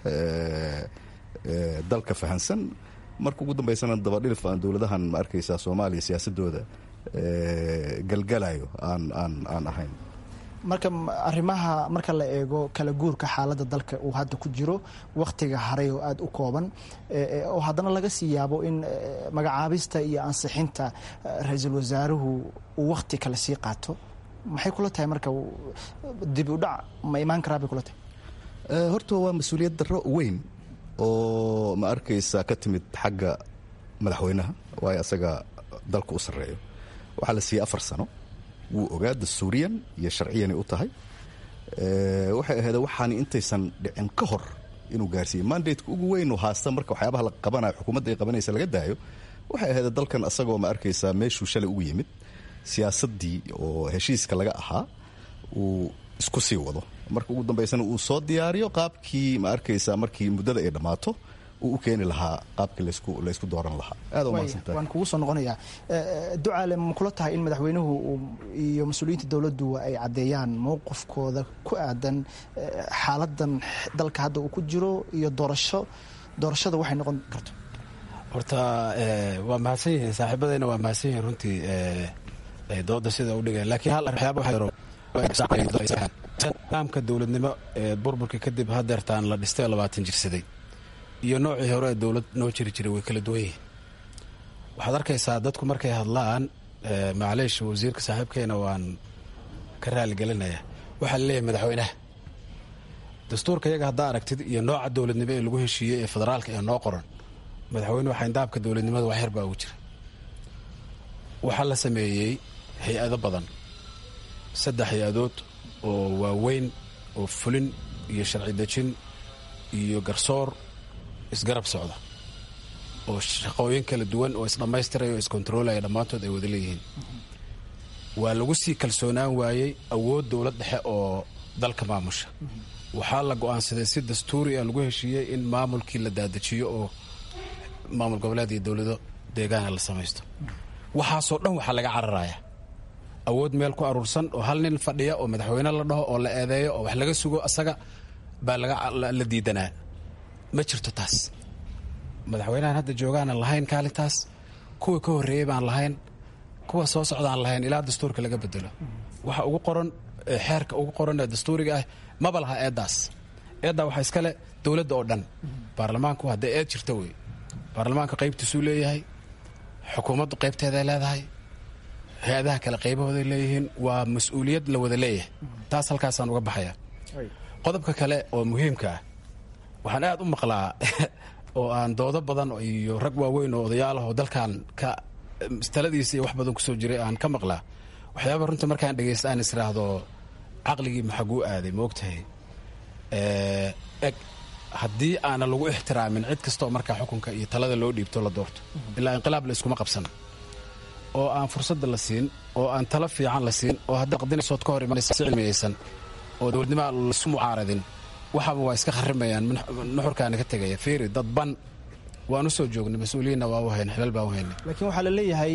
dalka fahansan marka ugu dambaysana dabadhilif aan dowladahan ma arkaysa soomaaliya siyaasadooda galgalayo aan aan aan ahayn marka arrimaha marka la eego kala guurka xaaladda dalka uu hadda ku jiro wakhtiga haray oo aada u kooban oo haddana laga sii yaabo in magacaabista iyo ansixinta ra-iisul wasaaruhu uu wakhti kale sii qaato maxay kula tahay marka dib u dhac ma imaan karaa bay kula tahay horta waa mas-uuliyad darro weyn oo ma arkaysa ka timid xagga madaxweynaha waayo asaga dalka u sarreeyo waxaa la siiyey afar sano wuu ogaa dastuuriyan iyo sharciyanay u tahay waxay ahayd waxaani intaysan dhicin ka hor inuu gaarsiiye mandateka ugu weyn uu haasta marka waxyaabaha la qabanayo xukuumadda ay qabanaysa laga daayo waxay ahayd dalkan asagoo ma arkaysaa meeshuu shalay ugu yimid siyaasaddii oo heshiiska laga ahaa uu isku sii wado marka ugu dambaysana uu soo diyaariyo qaabkii ma arkaysaa markii muddada ay dhammaato uu u keeni lahaa qaabkii laysku dooran lahaa aad umahadsantahay waan kugu soo noqonayaa ducaale ma kula tahay in madaxweynuhu iyo mas-uuliyiinta dowladdu ay caddeeyaan mowqifkooda ku aadan xaaladan dalka hadda uu ku jiro iyo doorasho doorashada waxay noqon karto horta waa mahadsan yihiin saaxiibadayna waa mahadsan yihiin runtii dooda sida u dhigay laakiin hal waxyaabanidaamka dowladnimo ee burburka kadib hadeertaan la dhistay labaatan jirsaday iyo noocii hore ee dowlad noo jiri jiray way kala duwan yihiin waxaad arkaysaa dadku markay hadlaan macleish wasiirka saaxiibkeena waan ka raaligelinayaa waxaa laleeyahay madaxweynaha dastuurka iyaga haddaa aragtid iyo nooca dowladnimo ee lagu heshiiyey ee federaalka ee noo qoran madaxweyne waxaa indaabka dowladnimada waxyar baa ugu jira waxaa la sameeyey hay-ado badan saddex hay-adood oo waaweyn oo fulin iyo sharci dejin iyo garsoor isgarab socda oo shaqooyin kala duwan oo isdhammaystiraya oo iskontaroolaya dhammaantood ay wada leeyihiin waa lagu sii kalsoonaan waayey awood dowlad dhexe oo dalka maamusha waxaa la go-aansaday si dastuuri ah lagu heshiiyey in maamulkii la daadajiyo oo maamul goboleed iyo dowlado deegaana la samaysto waxaasoo dhan waxaa laga cararaya awood meel ku aruursan oo hal nin fadhiya oo madaxweyne la dhaho oo la eedeeyo oo wax laga sugo asaga baa la diidanaa ma jirto taas madaxweynahan hadda joogaana lahayn kaalintaas kuwa ka horreeyey baan lahayn kuwa soo socdaan lahayn ilaa dastuurka laga bedelo waxa ugu qoran xeerka ugu qoran ee dastuuriga ah maba laha eeddaas eeddaa waxaa iskale dowladda oo dhan baarlamaanku haddee eed jirta wey baarlamaanka qaybtiisuu leeyahay xukuumaddu qaybteeday leedahay hay-adaha kale qaybahooday leeyihiin waa mas-uuliyad la wada leeyahay taas halkaasaan uga baxaya qodobka kale oo muhiimka ah waxaan aad u maqlaa oo aan doodo badan iyo rag waaweyn oo odayaalah oo dalkan ka taladiisa iyo wax badan kusoo jiray aan ka maqlaa waxyaaba runtii markaan dhegaysta aan israahdo caqligii maxaguu aaday maogtahay eg haddii aana lagu ixtiraamin cid kastaoo markaa xukunka iyo talada loo dhiibto la doorto ilaa inqilaab la iskuma qabsan oo aan fursadda la siin oo aan talo fiican la siin oo hadda qadinaysood ka hor imanaysa si cilmiyeysan oo dowladnima lasu mucaaradin waxaaba waa iska kharimayaan nuxurkaana ka tegaya fiiri dadban waan u soo joognay mas-uuliyiinna waa u hayna xilal baan u haynay laakiin waxaa la leeyahay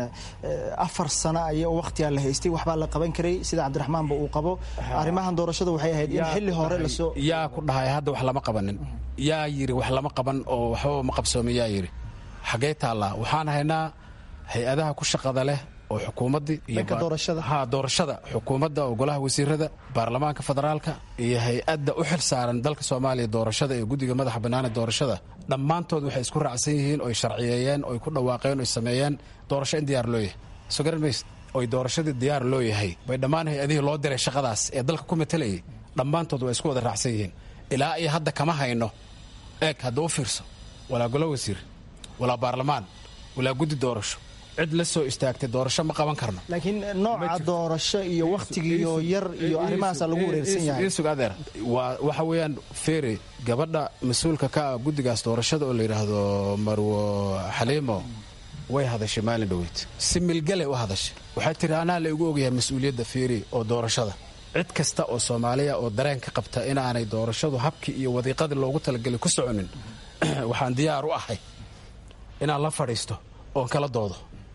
afar sano ay wakhtigaa la haystay waxbaa la qaban karay sida cabdiraxmaanba uu qabo arrimahan doorashada waxay ahayd in xilli hore lasoo yaa ku dhahay hadda wax lama qabanin yaa yidhi wax lama qaban oo waxbaba ma qabsoomin yaa yidhi xaggee taallaa waxaan haynaa hay-adaha ku shaqada leh oo xukuumaddii iyoha doorashada xukuumadda oo golaha wasiirada baarlamaanka federaalka iyo hay-adda u xil saaran dalka soomaaliya doorashada ee guddiga madaxa bannaane doorashada dhammaantood waxay isku raacsan yihiin oy sharciyeeyeen oy ku dhawaaqeen oy sameeyeen doorasho in diyaar loo yahay soo garan mays oy doorashadii diyaar loo yahay bay dhammaan hay-adihii loo diray shaqadaas ee dalka ku matalayay dhammaantood waa isku wada raacsan yihiin ilaa iyo hadda kama hayno eeg hadda u fiirso walaa golo wasiir walaa baarlamaan walaa guddi doorasho cid la soo istaagtay doorasho ma qaban karno laakiin nooca doorasho iyo wakhtigiiyo yar iyo arrimahaasa lagu wareersan yahay isug adeer waa waxa weeyaan feeri gabadha mas-uulka ka ah guddigaas doorashada oo la yidhaahdo marwo xaliimo way hadashay maalin dhoweyd si milgale u hadashay waxay tiri anaa la igu ogyahay mas-uuliyadda feeri oo doorashada cid kasta oo soomaaliya oo dareen ka qabta inaanay doorashadu habkii iyo wadiiqadii loogu talagelay ku soconin waxaan diyaar u ahay inaan la fadhiisto oon kala doodo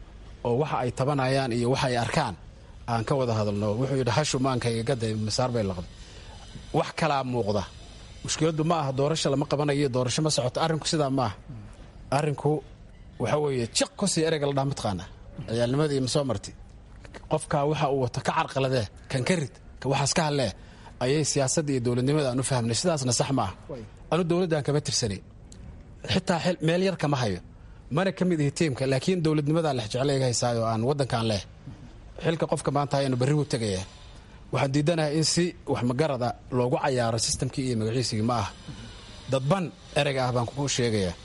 oo waxa ay tabanayaan iyo waxa ay arkaan aan ka wada hadalno wuxuu yidhi hashu maankayga gaday masaar bay laqday wax kalaa muuqda mushkiladdu ma aha doorasho lama qabanayo doorasho ma socoto arrinku sidaa ma aha arrinku waxa weeye jiq kosii ereyga la dhaha mataqaana ciyaalnimadii ma soo marti qofkaa waxa uu wato ka carqaladee kan ka rid ka waxaas ka hadlee ayay siyaasadda iyo dowladnimada aan u fahmnay sidaasna sax ma ah anu dowladdaan kama tirsanay xitaa meel yar kama hayo mana ka mid ihi tiimka laakiin dowladnimadaa lex jeclayga haysaayo aan waddankaan leh xilka qofka maanta hayanu berri buu tegaya waxaan diidanahay in si wax magarada loogu cayaaro sistamkii iyo magaciisigii ma ah dadban ereyga ah baan kugu sheegayaa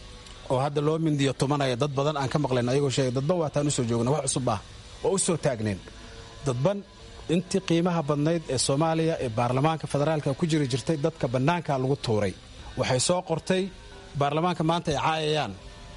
oo hadda loo mindiyo tumanaya dad badan aan ka maqlayn ayagoo sheegay dadban waataan usoo joogna wax cusub ah oo u soo taagneen dadban intii qiimaha badnayd ee soomaaliya ee baarlamaanka federaalka ku jiri jirtay dadka bannaanka lagu tuuray waxay soo qortay baarlamaanka maanta ay caayayaan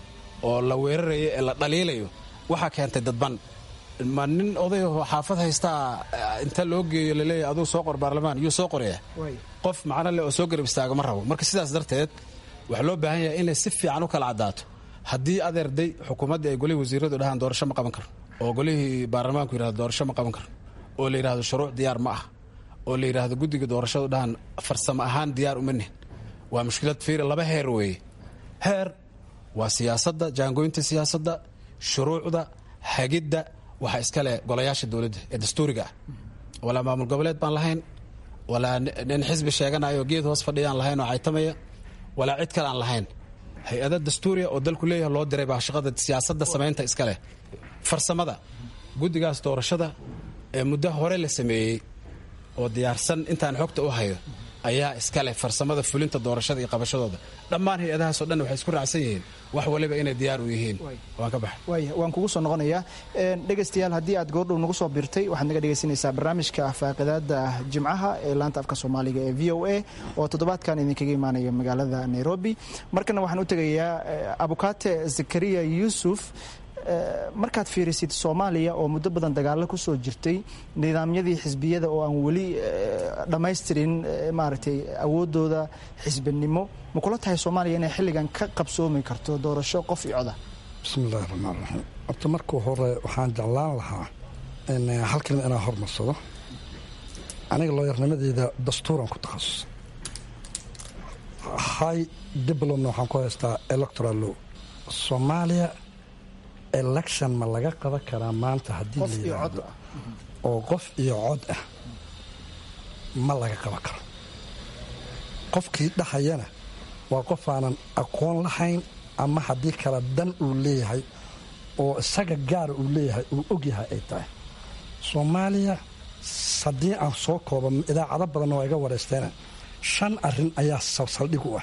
oo la weerarayo ee la dhaliilayo waxaa keentay dadban ma nin odayaho xaafad haystaa inta loo geeyo laleeyahy aduu soo qor baarlamaan yuu soo qoraya qof macno leh oo soo garab istaaga ma rabo marka sidaas darteed waxaa loo baahan yahay inay si fiican u kala caddaato haddii adeerday xukuumaddii ay golihii wasiiradu dhahaan doorasho ma qaban karo oo golihii baarlamaanku yidhahdo doorasho ma qaban karo oo la yidhahdo shuruuc diyaar ma ah oo la yidhaahdo guddiga doorashadu dhahaan farsamo ahaan diyaar uma nihin waa mushkilad fiira laba heer weeye heer waa siyaasadda jaangoynta siyaasadda shuruucda hagidda waxaa iskale golayaasha dowladda ee dastuuriga ah walaa maamul goboleed baan lahayn walaa nin xisbi sheeganayo geed hoos fadhiyaan lahayn oo caytamaya walaa cid kale aan lahayn hay-ada dastuuriya oo dalku leeyahay loo diray baa shaqada siyaasadda samaynta iska leh farsamada guddigaas doorashada ee muddo hore la sameeyey oo diyaarsan intaan xogta u hayo ayaa iskale farsamada fulinta doorashada iyo qabashadooda dhammaan hay-adahaasoo dhan waxay isku raacsan yihiin wax waliba inay diyaar u yihiin waan ka baxay waaya waan kugu soo noqonayaa dhegaystayaal haddii aad goordhow nagu soo biirtay waxaad naga dhegaysanaysaa barnaamijka faaqidaada jimcaha ee laanta afka soomaaliga ee v o a oo toddobaadkan idinkaga imaanaya magaalada nairobi markana waxaan u tegayaa abukaate zakariya yuusuf markaad fiirisid soomaaliya oo muddo badan dagaalo ku soo jirtay nidaamyadii xisbiyada oo aan weli dhammaystirin maaragtay awooddooda xisbinimo ma kula tahay soomaaliya inay xilligan ka qabsoomi karto doorasho qof iyo coda bismillahi raxmaan raxiim horta markuu hore waxaan jeclaan lahaa hal kelima inaan hormarsado aniga looyarnimadeeda dastuuran ku takhasusay high diplomna waxaan ku haystaa electoral law soomaaliya election ma laga qaban karaa maanta haddii la yidhaahdo oo qof iyo cod ah ma laga qaban karo qofkii dhahayana waa qof aanan aqoon lahayn ama haddii kale dan uu leeyahay oo isaga gaara uu leeyahay uu ogyahay ay tahay soomaaliya haddii aan soo kooba idaacado badanna waa iga wareysteen shan arin ayaa saldhig u ah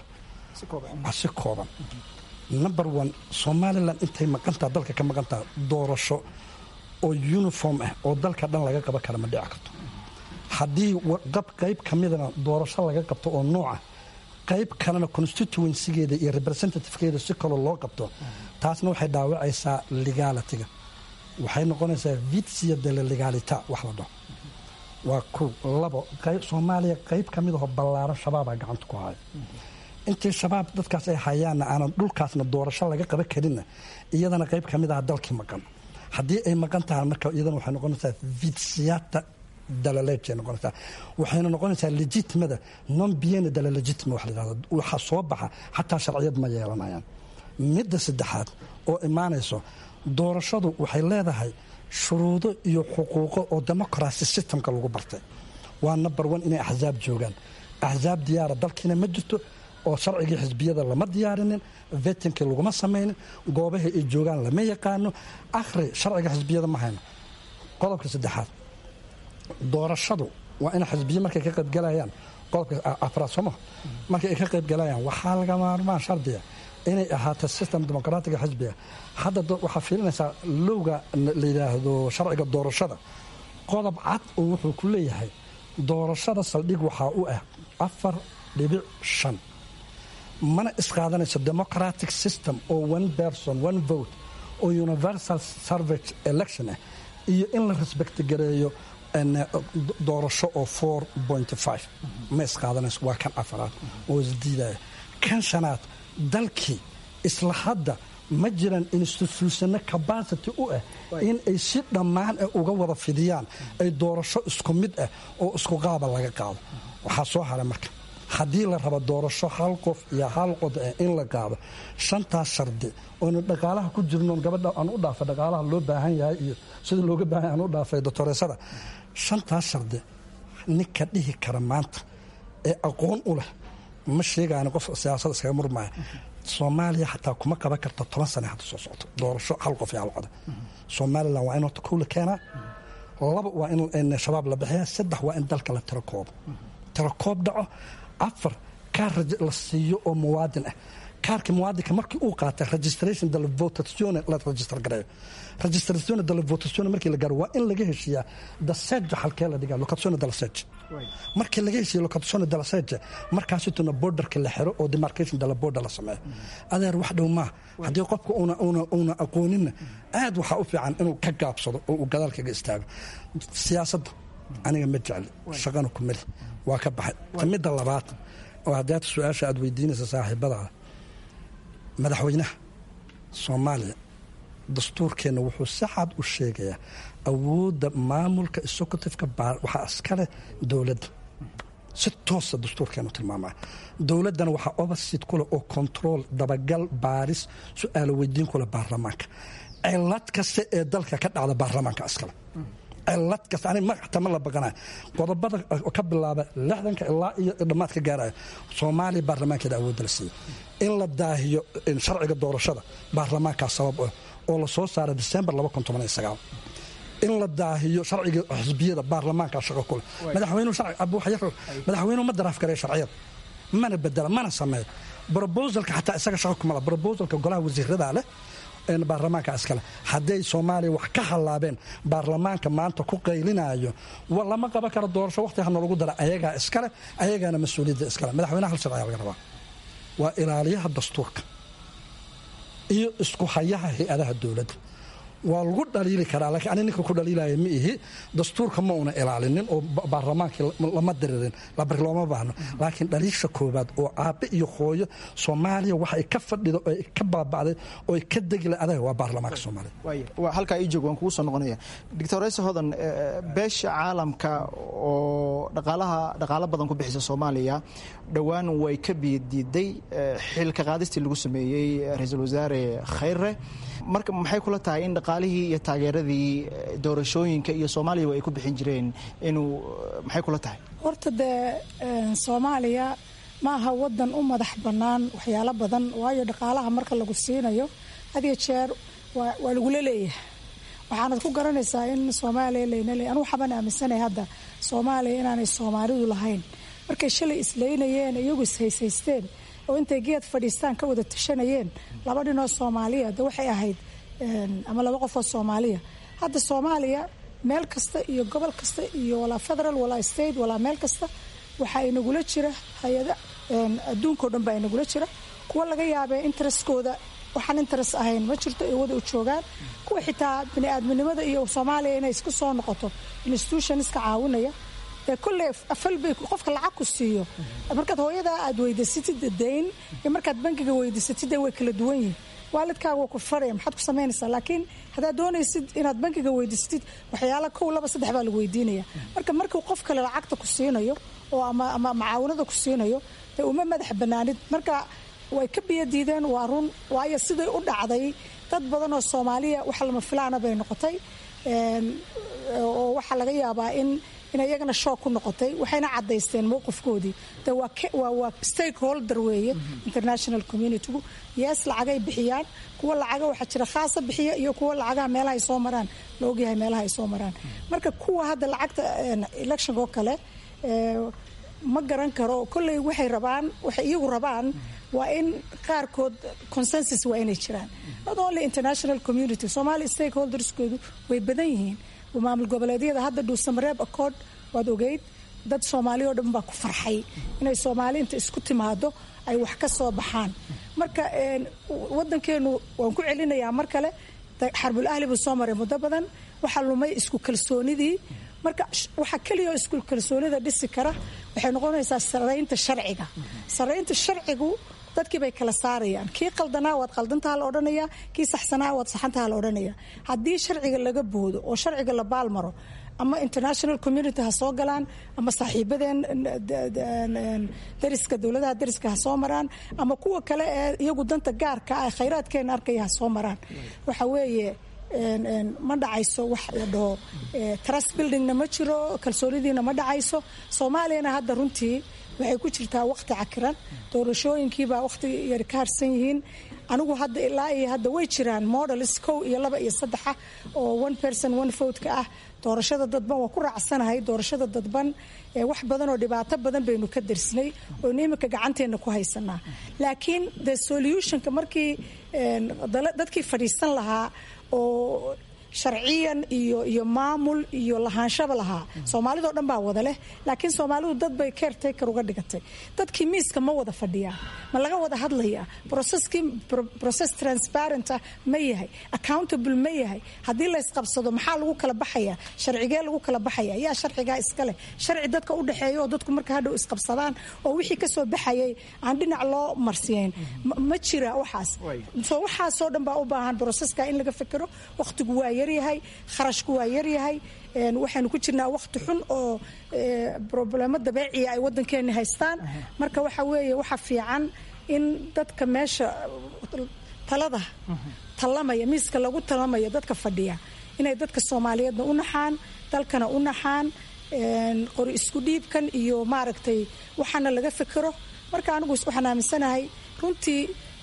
si kooban number one somalilan intay maqantaha dalka ka maqantaha doorasho oo uniform ah oo dalka dhan laga qaban kara ma dhici karto haddii qayb ka midana doorasho laga qabto oo nooca qayb kalena constituencygeeda iyo representativekeeda si kaloo loo qabto taasna waxay dhaawacaysaa legalitiga waxay noqonaysaa vitsia de la legalita wax la dhaho waa kow labo soomaaliya qayb ka mid aho ballaaran shabaabaa gacanta ku haya intii shabaab dadkaas ay hayaanna aanan dhulkaasna doorasho laga qaban karinna iyadana qayb ka mid aha dalkii maqan haddii ay maqan tahay marka iyadana waxay noqonaysaa vitsiyata dalaleejay noqonaysaa waxayna noqonaysaa legitimada non biena dalalegitima wax la yidhahdo waxa soo baxa xataa sharciyad ma yeelanayaan midda saddexaad oo imaanayso doorashadu waxay leedahay shuruudo iyo xuquuqo oo democracy systemka lagu bartay waa number one inay axsaab joogaan axsaab diyaara dalkiina ma jirto oo sharcigii xisbiyada lama diyaarinin vetinkii laguma samaynin goobaha ay joogaan lama yaqaano akhri sharciga xisbiyada ma hayno qodobka saddexaad doorashadu waa in xisbiya markay ka qaybgalayaan qodobka afraad sooma markay ay ka qaybgalayaan waxaa laga maarmaan shardiga inay ahaato system dimuqraatiga xisbiga hadda waxaa fiilinaysaa lowga la yidhaahdo sharciga doorashada qodob cad oo wuxuu ku leeyahay doorashada saldhig waxaa u ah afar dhibic shan mana isqaadanayso democratic system oo one person one vote oo universal service election ah iyo in la respect gareeyo doorasho oo four point five ma isqaadanayso waa kan afaraad oo isdiidaya kan shanaad dalkii isla hadda ma jiraan institutionno capacity u ah in ay si dhammaan ah uga wada fidiyaan ay doorasho isku mid ah oo isku qaaba laga qaado waxaa soo haray marka haddii la rabo doorasho hal qof iyo hal qod ah in la qaado shantaas shardi oonu dhaqaalaha ku jirnoon gabadha aan u dhaafay dhaqaalaha loo baahan yahay iyo sida looga baahan yahay aan u dhaafay doctoreesada shantaas shardi ninka dhihi kara maanta ee aqoon u leh ma sheegaani qof siyaasada iskaga murmaya soomaaliya xataa kuma qaban karta toban sane hadda soo socto doorasho hal qof iyo hal coda somalilan waa in horta kow la keenaa laba waa in shabaab la bixiyaa saddex waa in dalka la tiro koobo tiro koob dhaco afar kaar la siiyo oo muwaadin ah kaarka muwaadinka markii uu qaatay registration della votazione la register gareeyo registrazione della votazione markii la gaaro waa in laga heshiiyaa daseja halkee la dhigaa locazione della seja markii laga heshiiya locazione della seja markaasituna borderka la xiro oo demarcation della border la sameeyo adeer wax dhow maaha haddii qofka una aqooninna aad waxaa u fiican inuu ka gaabsado oo uu gadaal kaga istaago siyaasadda aniga ma jecli shaqana ku meli waa ka baxay midda labaad oo haddaad su-aasha aad weydiinaysa saaxiibadaada madaxweynaha soomaaliya dastuurkeenna wuxuu si cad u sheegayaa awoodda maamulka executiveka waxaa iskaleh dowladda si toosa dastuurkeenu tilmaamaya dowladdana waxaa obasid kuleh oo control dabagal baaris su-aalo weydiin kuleh baarlamaanka cilad kasta ee dalka ka dhacda baarlamaanka iskale cilad kasta ani magacta ma la baqanayo qodobada ka bilaaba lixdanka ilaa iyo dhammaad ka gaaraya soomaaliya baarlamaankeeda awoodda la siiya in la daahiyo sharciga doorashada baarlamaankaa sabab ah oo la soo saaray disembar in la daahiyo sharciga xisbiyada baarlamaanka shaqo kule madaxweynuhu ma daraaf gareeyo sharciyada mana bedela mana sameeyo brobosalka xataa isaga shaqo kumala brobosalka golaha wasiirada leh baarlamaanka iskale hadday soomaaliya wax ka hallaabeen baarlamaanka maanta ku qaylinayo lama qaban karo doorasho waqti ha noolagu dara ayagaa iskale ayagaana mas-uuliyadda iskale madaxweynaha hal sharciga laga rabaa waa ilaaliyaha dastuurka iyo isku hayaha hay-adaha dowladda waa lagu dhaliili karaa laakiin ani ninka ku dhaliilaya ma ihi dastuurka ma una ilaalinin oo baarlamaankii lama diririn labari looma baahno laakiin dhaliisha koobaad oo aabbe iyo hooyo soomaaliya waxay ka fadhido oo ka baaba'day oo ka degila adaga waa baarlamaanka soomaaliya halkaa ii joog waan kugu soo noqonaya doctor rayse hodan beesha caalamka oo dhaqaalaha dhaqaalo badan ku bixisa soomaaliya dhowaan way ka biyadiiday xilka qaadistii lagu sameeyey ra-iisul wasaare khayre marka maxay kula tahay in dhaqaalihii iyo taageeradii doorashooyinka iyo soomaaliyaba ay ku bixin jireen inuu maxay kula tahay horta dee soomaaliya ma aha wadan u madax bannaan waxyaalo badan waayo dhaqaalaha marka lagu siinayo had iyo jeer waa lagula leeyahay waxaanad ku garanaysaa in soomaaliya layna leey anugu xaban aaminsanay hadda soomaaliya inaanay soomaalidu lahayn markay shalay isleynayeen iyagu ishaysaysteen oo intay geed fadhiistaan ka wada tashanayeen laba dhinoo soomaaliya de waxay ahayd ama laba qofoo soomaaliya hadda soomaaliya meel kasta iyo gobol kasta iyo walaa federal walaa state walaa meel kasta waxaa inagula jira hay-ada adduunkao dhan baa inagula jira kuwa laga yaabee interestkooda waxaan interest ahayn ma jirto ay wada u joogaan kuwa xitaa bini-aadminimada iyo soomaaliya inay isku soo noqoto institutionska caawinaya dee kolley afalbay qofka lacag ku siiyo markaad hooyadaa aad weydiisatid dayn iyo markaad bankiga weydiisatid way kala duwan yihin waalidkaaga waa ku faraya maxaad ku samaynaysaa laakiin haddaad doonaysid inaad bankiga weydiisatid waxyaala kow laba saddex baa lagu weydiinaya marka markuu qof kale lacagta ku siinayo oo ama macaawinada ku siinayo dee uma madax banaanid marka way ka biyadiideen waa run waayo siday u dhacday dad badan oo soomaaliya wax lama filaana bay noqotay oo waxaa laga yaabaa in inay iyagana shoog ku noqotay waxayna cadaysteen mowqifkoodii de waa stakeholder weeye international communitygu yees lacagay bixiyaan kuwa lacaga waxaa jira khaasa bixiya iyo kuwa lacagaha meelaha ay soo maraan la ogyahay meelaha ay soo maraan marka kuwa hadda lacagta electionka oo kale ma garan karo kolley waxay rabaan waxay iyagu rabaan waa in qaarkood consensus waa inay jiraan not only international community somalia stakeholderskoodu way badan yihiin maamul goboleedyada hadda dhuusamareeb accord waad ogeyd dad soomaaliya oo dhan baa ku farxay inay soomaali inta isku timaado ay wax ka soo baxaan marka wadankeenu waan ku celinayaa mar kale xarbul ahli buu soo maray muddo badan waxaa lumay isku kalsoonidii marka waxaa keliya oo isku kalsoonida dhisi kara waxay noqonaysaa saraynta sharciga saraynta sharcigu dadkii bay kala saarayaan kii qaldanaa waad qaldantaha la odhanaya kii saxsanaa waad saxantaha la odhanaya haddii sharciga laga boodo oo sharciga la baalmaro ama international community ha soo galaan ama saaxiibadeen dariska dowladaha dariska ha soo maraan ama kuwa kale ee iyagu danta gaarka ah khayraadkeena arkaya ha soo maraan waxa weeye ma dhacayso wax la dhaho trust buildingna ma jiro kalsoonidiina ma dhacayso soomaaliyana hadda runtii waxay ku jirtaa waqti cakiran doorashooyinkiibaa waqti yar ka harsan yihiin anigu hadda ilaa iyo hadda way jiraan models kow iyo laba iyo saddexa oo one person one vote-ka ah doorashada dadban waa ku raacsanahay doorashada dadban wax badan oo dhibaato badan baynu ka darsnay oynu iminka gacanteena ku haysanaa laakiin the solutionka markii dadkii fadhiisan lahaa oo sharciyan iyo iyo maamul iyo lahaanshaba lahaa soomaalidoo dhan baa wada leh laakiin soomaalidu dad bay caretaker uga dhigatay dadkii miiska ma wada fadhiyaa ma laga wada hadlayaa processkii process transparent ah ma yahay accountable ma yahay haddii la isqabsado maxaa lagu kala baxayaa sharcigee lagu kala baxaya yaa sharcigaa iska leh sharci dadka u dhexeeya oo dadku marka hadhow isqabsadaan oo wixii kasoo baxayay aan dhinac loo marsiyayn ma jira waxaas so waxaasoo dhan baa u baahan broseska in laga fekero wakhtigu waa yaryahay kharashku waa yaryahay waxaynu ku jirnaa wakhti xun oo problemo dabeeciya ay wadankeeni haystaan marka waxa weeye waxa fiican in dadka meesha talada talamaya miiska lagu talamaya dadka fadhiya inay dadka soomaaliyeedna u naxaan dalkana u naxaan qori isku dhiibkan iyo maaragtay waxaana laga fekero marka anigu waxaan aaminsanahay runtii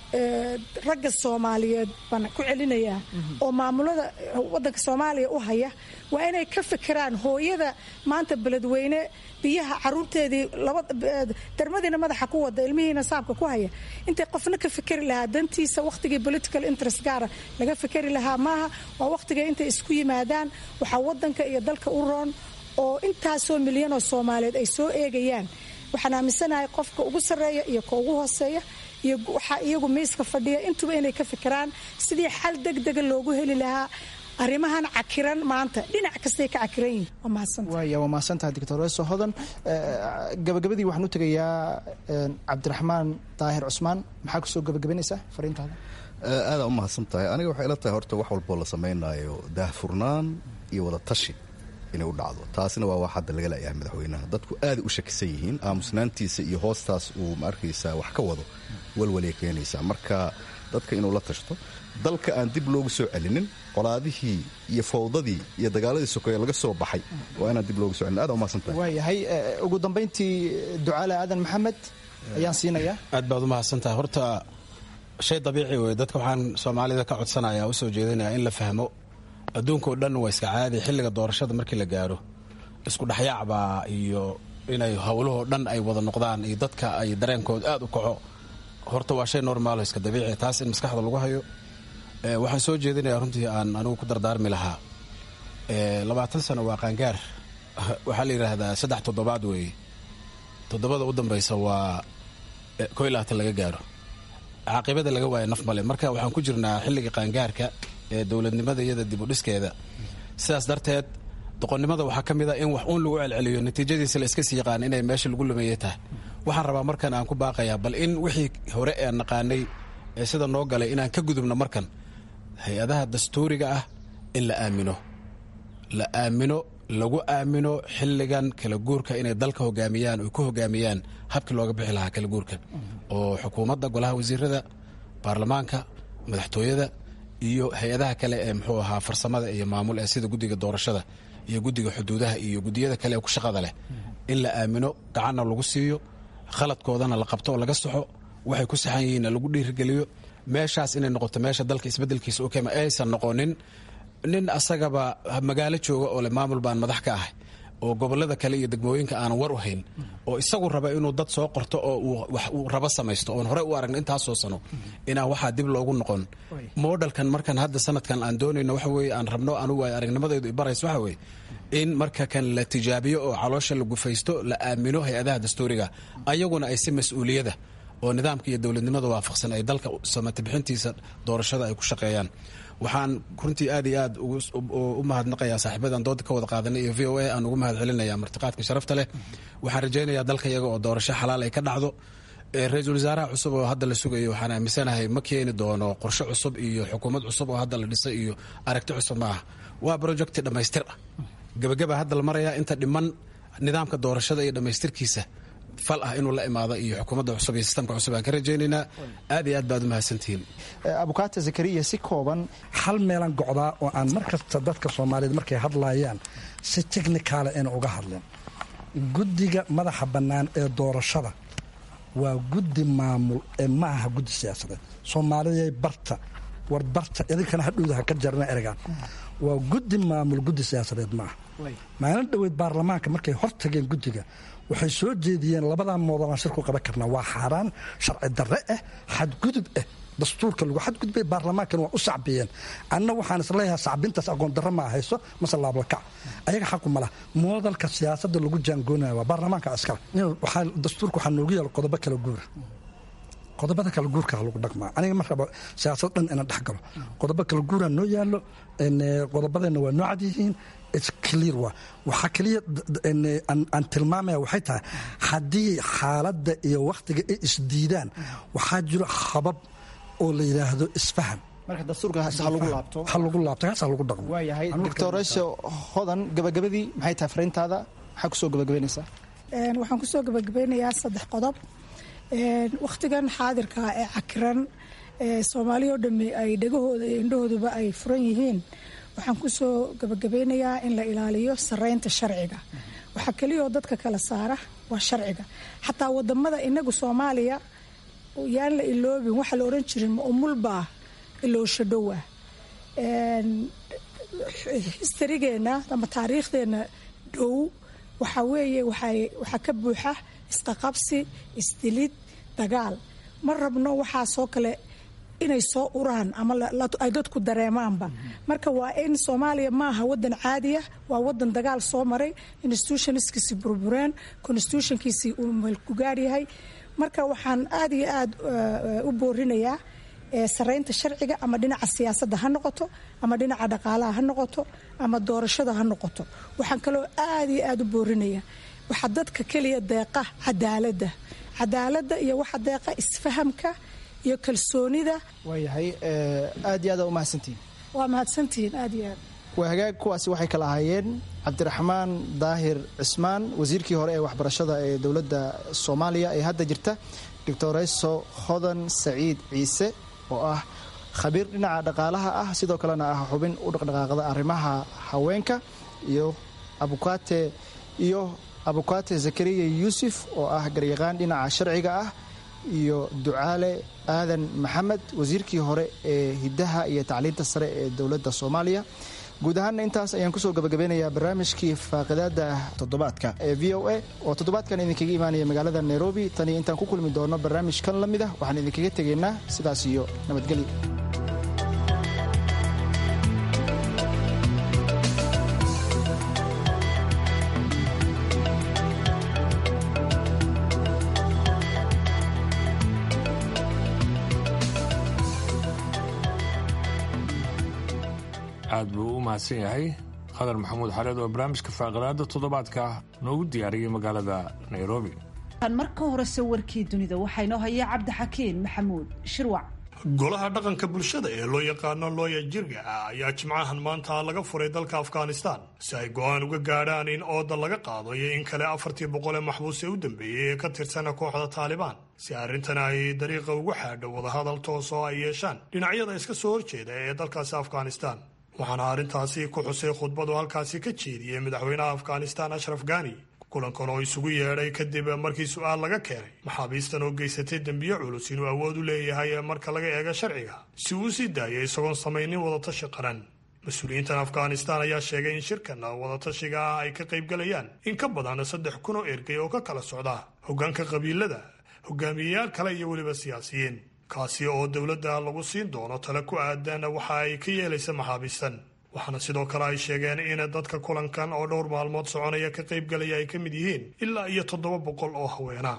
ragga soomaaliyeed baan ku celinayaa oo maamulada wadanka soomaaliya u haya waa inay ka fekeraan hooyada maanta beledweyne biyaha caruurteedii darmadiina madaxa ku wada ilmihiina saabka ku haya intay qofna ka fekeri lahaa dantiisa wakhtigii political interest gaara laga fekeri lahaa maaha waa wakhtigay intay isku yimaadaan waxaa wadanka iyo dalka u roon oo intaasoo milyan oo soomaaliyeed ay soo eegayaan waxaan aaminsanahay qofka ugu sarreeya iyo ka ugu hooseeya iyo waxaa iyagu miiska fadhiya intuba inay ka fikiraan sidii xal degdega loogu heli lahaa arrimahan cakiran maanta dhinac kastay ka cakiran yihin waa mahadsantahay waaya waa mahadsantahay doctor weso hodan gabagabadii waxaan u tegayaa cabdiraxmaan daahir cusmaan maxaa kusoo gabagabanaysaa fariintaada aadaa u mahadsan tahay aniga waxay ila tahay horta wax walboo la samaynayo daahfurnaan iyo wada tashi inay u dhacdo taasina waa wax hadda laga la'yahay madaxweynaha dadku aaday u shakisan yihiin aamusnaantiisa iyo hoostaas uu ma arkaysaa wax ka wado walwalay keenaysaa marka dadka inuu la tashto dalka aan dib loogu soo celinin qolaadihii iyo fowdadii iyo dagaaladii sokeeye laga soo baxay waa inaan dib loogu so celinin aad umahadsan tahay waayahay ugu dambayntii ducaale aadan maxamed ayaan siinayaa aad baad u mahadsantahay horta shay dabiici wey dadka waxaan soomaalida ka codsanaya usoo jeedinaya in la fahmo adduunkao dhan waa iska caadi xilliga doorashada markii la gaaro isku dhexyaacbaa iyo inay howlahoo dhan ay wada noqdaan iyo dadka ay dareenkooda aad u kaco horta waa shay normaalo iska dabiici taas in maskaxda lagu hayo waxaan soo jeedinayaa runtii aan anigu ku dardaarmi lahaa labaatan sano waa qaangaar waxaa la yidhaahdaa saddex toddobaad weeye toddobada u dambaysa waa ko iyo labaatan laga gaaro caaqibada laga waaya naf male marka waxaan ku jirnaa xilliga qaangaarka ee dowladnimada iyada dib u dhiskeeda sidaas darteed doqonnimada waxaa ka mid a in wax uun lagu celceliyo natiijadiisa la iska sii yaqaan inay meesha lagu lumeeye tahay waxaan rabaa markan aan ku baaqayaa bal in wixii hore ee naqaanay ee sida noo galay inaan ka gudubno markan hay-adaha dastuuriga ah in la aamino la aamino lagu aamino xilligan kala guurka inay dalka hogaamiyaan oy ku hogaamiyaan habkii looga bixi lahaa kala guurka oo xukuumadda golaha wasiirada baarlamaanka madaxtooyada iyo hay-adaha kale ee muxuu ahaa farsamada iyo maamul ee sida guddiga doorashada iyo guddiga xuduudaha iyo guddiyada kale ee ku shaqada leh in la aamino gacanna lagu siiyo khaladkoodana la qabto oo laga saxo waxay ku saxan yihiinna lagu dhiirigeliyo meeshaas inay noqoto meesha dalka isbeddelkiisa u keema aysan noqonin nin asagaba magaalo jooga oo le maamul baan madax ka ahay oo gobolada kale iyo degmooyinka aanan war u hayn oo isagu raba inuu dad soo qorto oo uu rabo samaysto oon horey u aragna intaasoo sano inaan waxaa dib loogu noqon moodhalkan markan hadda sanadkan aan doonayno waxa weye aan rabno anugu ay aragnimadaydu ibarayso waxa weye in marka kan la tijaabiyo oo caloosha la gufaysto la aamino hay-adaha dastuuriga ayaguna ay si mas-uuliyada oo nidaamka iyo dowladnimada waafaqsan ay dalka samati bixintiisa doorashada ay ku shaqeeyaan waxaan runtii aad iyo aad u mahadnaqayaa saaxiibadan dooda ka wada qaadanay iyo v o a aan ugu mahad celinaya martiqaadka sharafta leh waxaan rajaynayaa dalka iyaga oo doorasho xalaal ay ka dhacdo ra-iisul wasaaraha cusub oo hadda la sugayo waxaan aaminsanahay ma keeni doono qorshe cusub iyo xukuumad cusub oo hadda la dhisay iyo aragti cusub ma aha waa projecti dhammaystir ah gebagaba hadda la marayaa inta dhiman nidaamka doorashada iyo dhammaystirkiisa fal ah inuu la imaado iyo xukuumadda cusub iyo sistamka cusub aan ka rajaynaynaa aad iyo aad baad u mahadsantihiin abukaata zakariya si kooban hal meelan gocdaa oo aan mar kasta dadka soomaaliyeed markay hadlayaan si technicaala ina uga hadleen guddiga madaxa bannaan ee doorashada waa guddi maamul ee ma aha guddi siyaasadeed soomaaliyay barta war barta idinkana hadhowda ha ka jarna eregaan waa guddi maamul guddi siyaasadeed maaha maalin dhoweyd baarlamaanka markay hor tageen guddiga waxay soo jeediyeen labadaa moodalaan shir ku qaban karnaa waa xaaraan sharci darre ah xadgudub ah dastuurka lagu xadgudbay baarlamaankana waa u sacbiyeen anna waxaan isleeyahay sacbintaas aqoon darro ma hayso mase laablakac ayaga xaqu ma laha moodalka siyaasadda lagu jaangoonaya waa baarlamaanka askara dastuurka waxaa noogu yaala qodobo kala guura qodobada kala guurka lagu dhaqmaa aniga ma rabo siyaasad dhan inaan dhex galo qodobo kala guura noo yaalo qodobadeenna waa noo cad yihiin clear waa waxaa keliya aan tilmaamaya waxay tahay haddii xaaladda iyo wakhtiga ay isdiidaan waxaa jiro habab oo la yidhaahdo isfaham marka dastuurka ha lagu laabto ha lagu laabto kaas ha lagu dhaqmo waayahay doctoresha hodan gabagabadii maxay tahay fariintaada maxaa kusoo gabagabaynaysaa waxaan kusoo gabagabeynayaa saddex qodob wakhtigan xaadirka ee cakiran soomaaliya oo dhamme ay dhegahooda iyo indhahooduba ay furan yihiin waxaan kusoo gabagabeynayaa in la ilaaliyo sareynta sharciga waxaa keliyaoo dadka kala saara waa sharciga xataa wadamada inagu soomaaliya yaan la iloobin waxaa la oran jirin ma umulbaa iloosho dhowa histarigeenna ama taariikhdeenna dhow waxaa weeye waxaa ka buuxa isqaqabsi isdilid dagaal ma rabno waxaasoo kale inay soo uraan ama ay dadku dareemaanba marka waa in soomaaliya maaha wadan caadiya waa wadan dagaal soo maray institutionskiisii burbureen constitutionkiisii uu meelkugaar yahay marka waxaan aad iyo aad u boorinayaa sareynta sharciga ama dhinaca siyaasadda ha noqoto ama dhinaca dhaqaalaha ha noqoto ama doorashada ha noqoto waxaan kaloo aad iyo aad u boorinayaa waxaa dadka keliya deeqa cadaaladda cadaaladda iyo waxa deeqa isfahamka iyo kalsoonida waayahay aad iyo aad u mahadsantihin waa mahadsantihiin aad iyo aad waa hagaag kuwaasi waxay kala ahaayeen cabdiraxmaan daahir cismaan wasiirkii hore ee waxbarashada ee dowladda soomaaliya ee hadda jirta doctoreso hodan saciid ciise oo ah khabiir dhinaca dhaqaalaha ah sidoo kalena ah xubin u dhaqdhaqaaqda arrimaha haweenka iyo abukate iyo abukate zakariya yuusuf oo ah garyaqaan dhinaca sharciga ah iyo ducaale aadan maxamed wasiirkii hore ee hiddaha iyo tacliinta sare ee dowladda soomaaliya guud ahaanna intaas ayaan kusoo gabagabeynayaa barnaamijkii faaqidaada toddobaadka ee v o a oo toddobaadkan idinkaga imaanaya magaalada nairobi taniyo intaan ku kulmi doono barnaamijkan la mid ah waxaan idinkaga tegaynaa sidaas iyo nabadgelyo aad buu u mahadsan yahay qadar maxamuud xareed oo barnaamijka faaqidaada toddobaadka noogu diyaariyey magaalada nairobi marka horese warkii dunida waxaa inoo haya cabdixakiin maxamuud shirwac golaha dhaqanka bulshada ee loo yaqaano looya jirga ah ayaa jimcahan maanta laga furay dalka afghanistan si ay go-aan uga gaadhaan in ooda laga qaado iyo in kale afartii boqol ee maxbuus ee u dambeeyey ee ka tirsana kooxda taalibaan si arrintan ay dariiqa ugu xaadho wadahadal toos oo ay yeeshaan dhinacyada iska soo horjeeda ee dalkaasi afghanistan waxaana arrintaasi ku xusay khudbadu halkaasi ka jeediyey madaxweynaha afghanistan ashraf gani kulankan oo isugu yeedhay kadib markii su-aal laga keenay maxaabiistan oo geysatay dembiyo culus inuu awood u leeyahay marka laga eego sharciga si uu u sii daayay isagoon samaynin wadatashi qaran mas-uuliyiintan afghanistan ayaa sheegay in shirkan wadatashiga ah ay ka qaybgalayaan in ka badan saddex kun oo ergey oo ka kala socda hoggaanka qabiilada hogaamiyeyaal kale iyo weliba siyaasiyiin kaasi oo dowladda lagu siin doono tale ku aadan waxa ay ka yeelaysa maxaabiistan waxaana sidoo kale ay sheegeen in dadka kulankan oo dhowr maalmood soconaya ka qaybgalaya ay ka mid yihiin ilaa iyo toddoba boqol oo haweena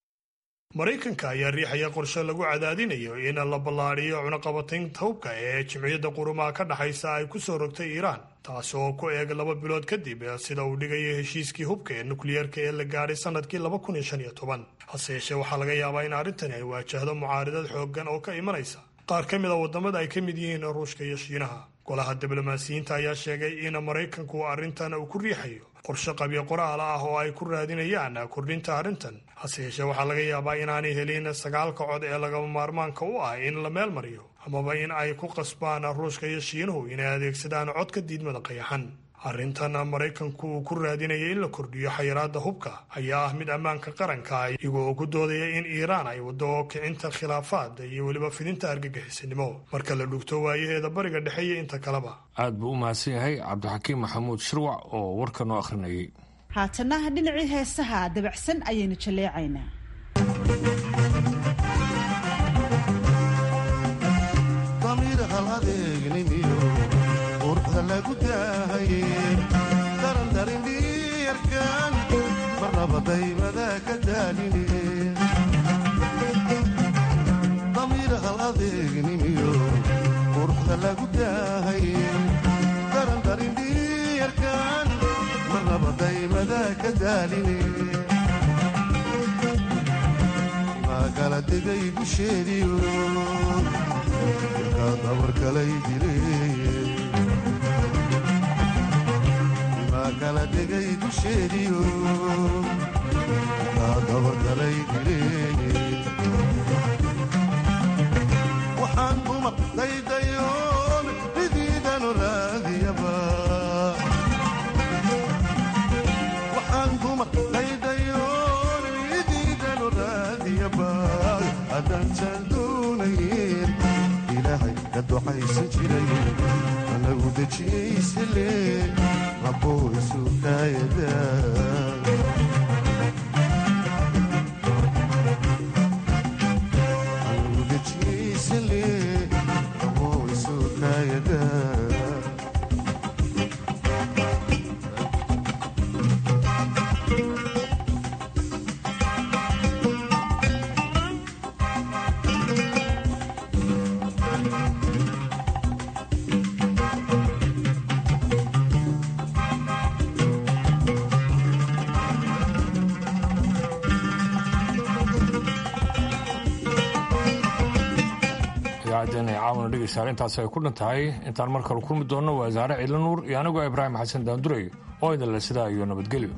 maraykanka ayaa riixaya qorshe lagu cadaadinayo in la ballaadhiyo cunaqabataynta hubka ee jimciyadda qurumaha ka dhexaysa ay ku soo rogtay iiraan taasi oo ku eeg laba bilood kadib sida uu dhigayo heshiiskii hubka ee nukliyeerka ee la gaadhay sanadkii laba kun iyo shan iyo toban hase yeeshee waxaa laga yaabaa in arrintani ay waajahdo mucaaridad xooggan oo ka imanaysa qaar ka mid a waddamada ay ka mid yihiin ruushka iyo shiinaha golaha diblomaasiyiinta ayaa sheegay in maraykanku arrintan uu ku riixayo qorshe qabyo qoraal ah oo ay ku raadinayaan kordhinta arrintan hase yeeshee waxaa laga yaabaa inaanay helin sagaalka cod ee lagama maarmaanka u ah in la meel mariyo amaba in ay ku qasbaan ruushka iyo shiinuhu inay adeegsadaan codka diidmada qayaxan arrintan maraykanku uu ku raadinaya in la kordhiyo xayiraadda hubka ayaa ah mid ammaanka qaranka iyagoo ku doodaya in iiraan ay waddo kicinta khilaafaad iyo weliba fidinta argagixisanimo marka la dhugto waayaheeda bariga dhexe iyo inta kaleba aad buu u mahadsan yahay cabdixakiim maxamuud shirwac oo warka noo akhrinayay haatana dhinacii heesaha dabacsan ayaynu jaleecaynaa hal adeegnimiyo quruxda lagu daahaye darandarindhiyarkan marnaba daymada ka daaline damiir hal adeegnimiyo quruxda lagu daahaye darandarindhiyarkan marnaba daymada ka daaline kala degay dusheediyo ilkaa dabarkalay dileen imaa kala degay dusheediyo ilkaa dabarkalay dileen waxaan dumar daydayoon midiidanu raadiyaba waxaan dumar daydayoon midiidanu raadiyaba haddaansaan doonayn ilaahay ka ducaysan jiray anagu dejiyaysale rabboo isu kaayada anagu dejiyaysale rabboo isu kaayada idaacaddeena ee caawana dhegaystayaal intaasi ay ku dhan tahay intaan mar kale kulmi doonno waa saare ciidla nuur iyo anigoo ibraahim xasan daanduray oo idin le sidaa iyo nabadgelyo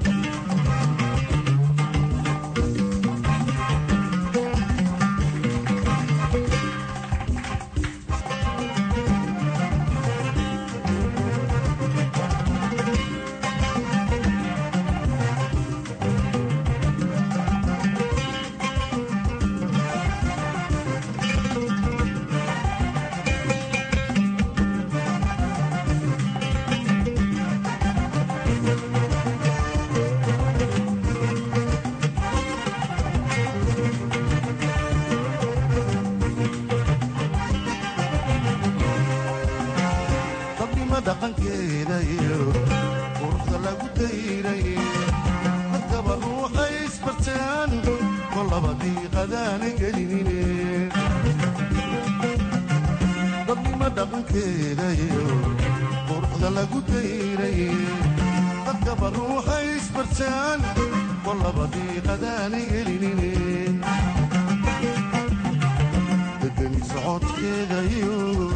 dabnimo dhaqankeeda iyo quruxda lagu dayray dadkaba ruuxay isbartaan kolaba diiqadaana gelinine dabnimo dhaqankeeda iyo quruxda lagu dayray dadkaba ruuxay isbartaan kolaba diiqadaana gelinine degani socodkeeda iyo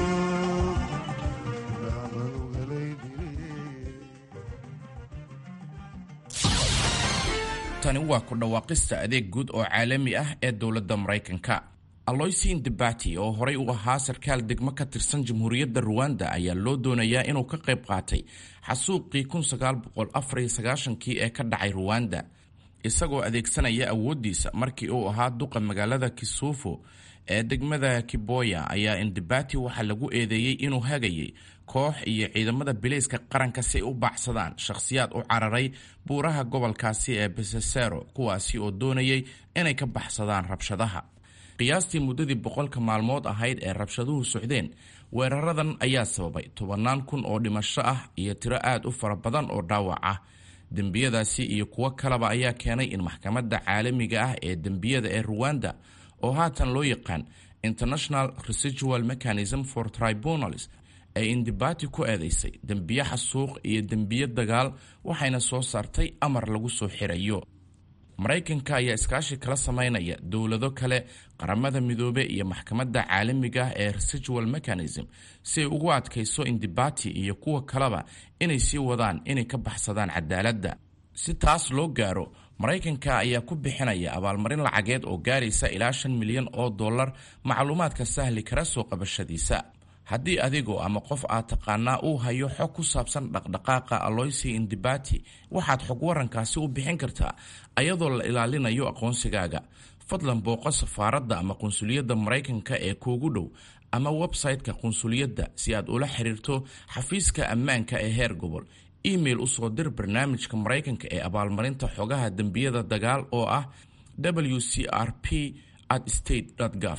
tani waa ku dhawaaqista adeeg guud oo caalami ah ee dowladda maraykanka aloysiin debati oo horey u ahaa sarkaal degmo ka tirsan jamhuuriyadda ruwanda ayaa loo doonayaa inuu ka qayb qaatay xasuuqii kii ee ka dhacay ruwanda isagoo adeegsanaya awooddiisa markii uu ahaa duqa magaalada kisuufo ee degmada kiboya ayaa indebati waxaa lagu eedeeyey inuu hagayay koox iyo ciidamada bilayska qaranka si ay u baacsadaan shakhsiyaad u cararay buuraha gobolkaasi ee besesero kuwaasi oo doonayay inay ka baxsadaan rabshadaha qiyaastii muddadii boqolka maalmood ahayd ee rabshaduhu socdeen weeraradan ayaa sababay tobannaan kun oo dhimasho ah iyo tiro aad u fara badan oo dhaawac ah dembiyadaasi iyo kuwo kaleba ayaa keenay in maxkamadda caalamiga ah ee dembiyada ee ruwanda oo haatan loo yaqaan international residual mechanism for tribunals ay indibati ku eedeysay dembiye xasuuq iyo dembiye dagaal waxayna soo saartay amar lagu soo xirayo maraykanka ayaa iskaashi kala sameynaya dowlado kale qaramada midoobe iyo maxkamadda caalamiga ah ee residual mechanism si ay ugu adkayso indibati iyo kuwa kaleba inay sii wadaan inay ka baxsadaan cadaaladda si taas loo gaaro maraykanka ayaa ku bixinaya abaalmarin lacageed oo gaaraysa ilaa shan milyan oo dollar macluumaadka sahli kara soo qabashadiisa haddii adigoo ama qof aad taqaanaa uu hayo xog ku saabsan dhaqdhaqaaqa aloysi indibati waxaad xog warankaasi u bixin kartaa ayadoo la ilaalinayo aqoonsigaaga fadlan booqo safaaradda ama qunsuliyadda maraykanka ee kuugu dhow ama website-ka qunsuliyadda si aad ula xiriirto xafiiska ammaanka ee heer gobol email usoo dir barnaamijka maraykanka ee abaalmarinta xogaha dembiyada dagaal oo ah w c r p at state gov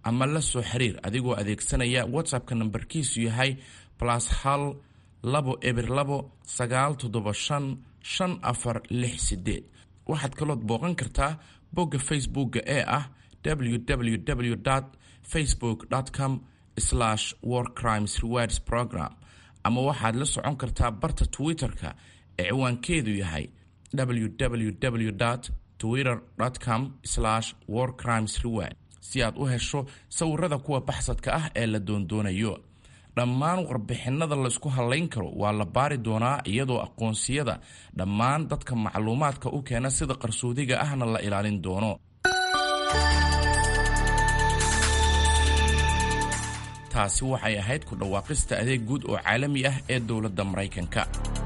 ama la soo xiriir adigoo adeegsanaya whatsappka nambarkiisu yahay plus hal labo eber labo sagaal toddoba shan shan afar lix sideed waxaad kalood booqan kartaa bogga facebookga ee ah www facebook com war crimes rewards program ama waxaad la socon kartaa barta twitter-ka ee ciwaankeedu yahay www twitter com war crimes reward si aad u hesho sawirada kuwa baxsadka ah ee la doondoonayo dhammaan warbixinada laysku hallayn karo waa la baari doonaa iyadoo aqoonsiyada dhammaan dadka macluumaadka u keena sida qarsoodiga ahna la ilaalin doono taasi waxay ahayd ku dhawaaqista adeeg guud oo caalami ah ee dowladda maraykanka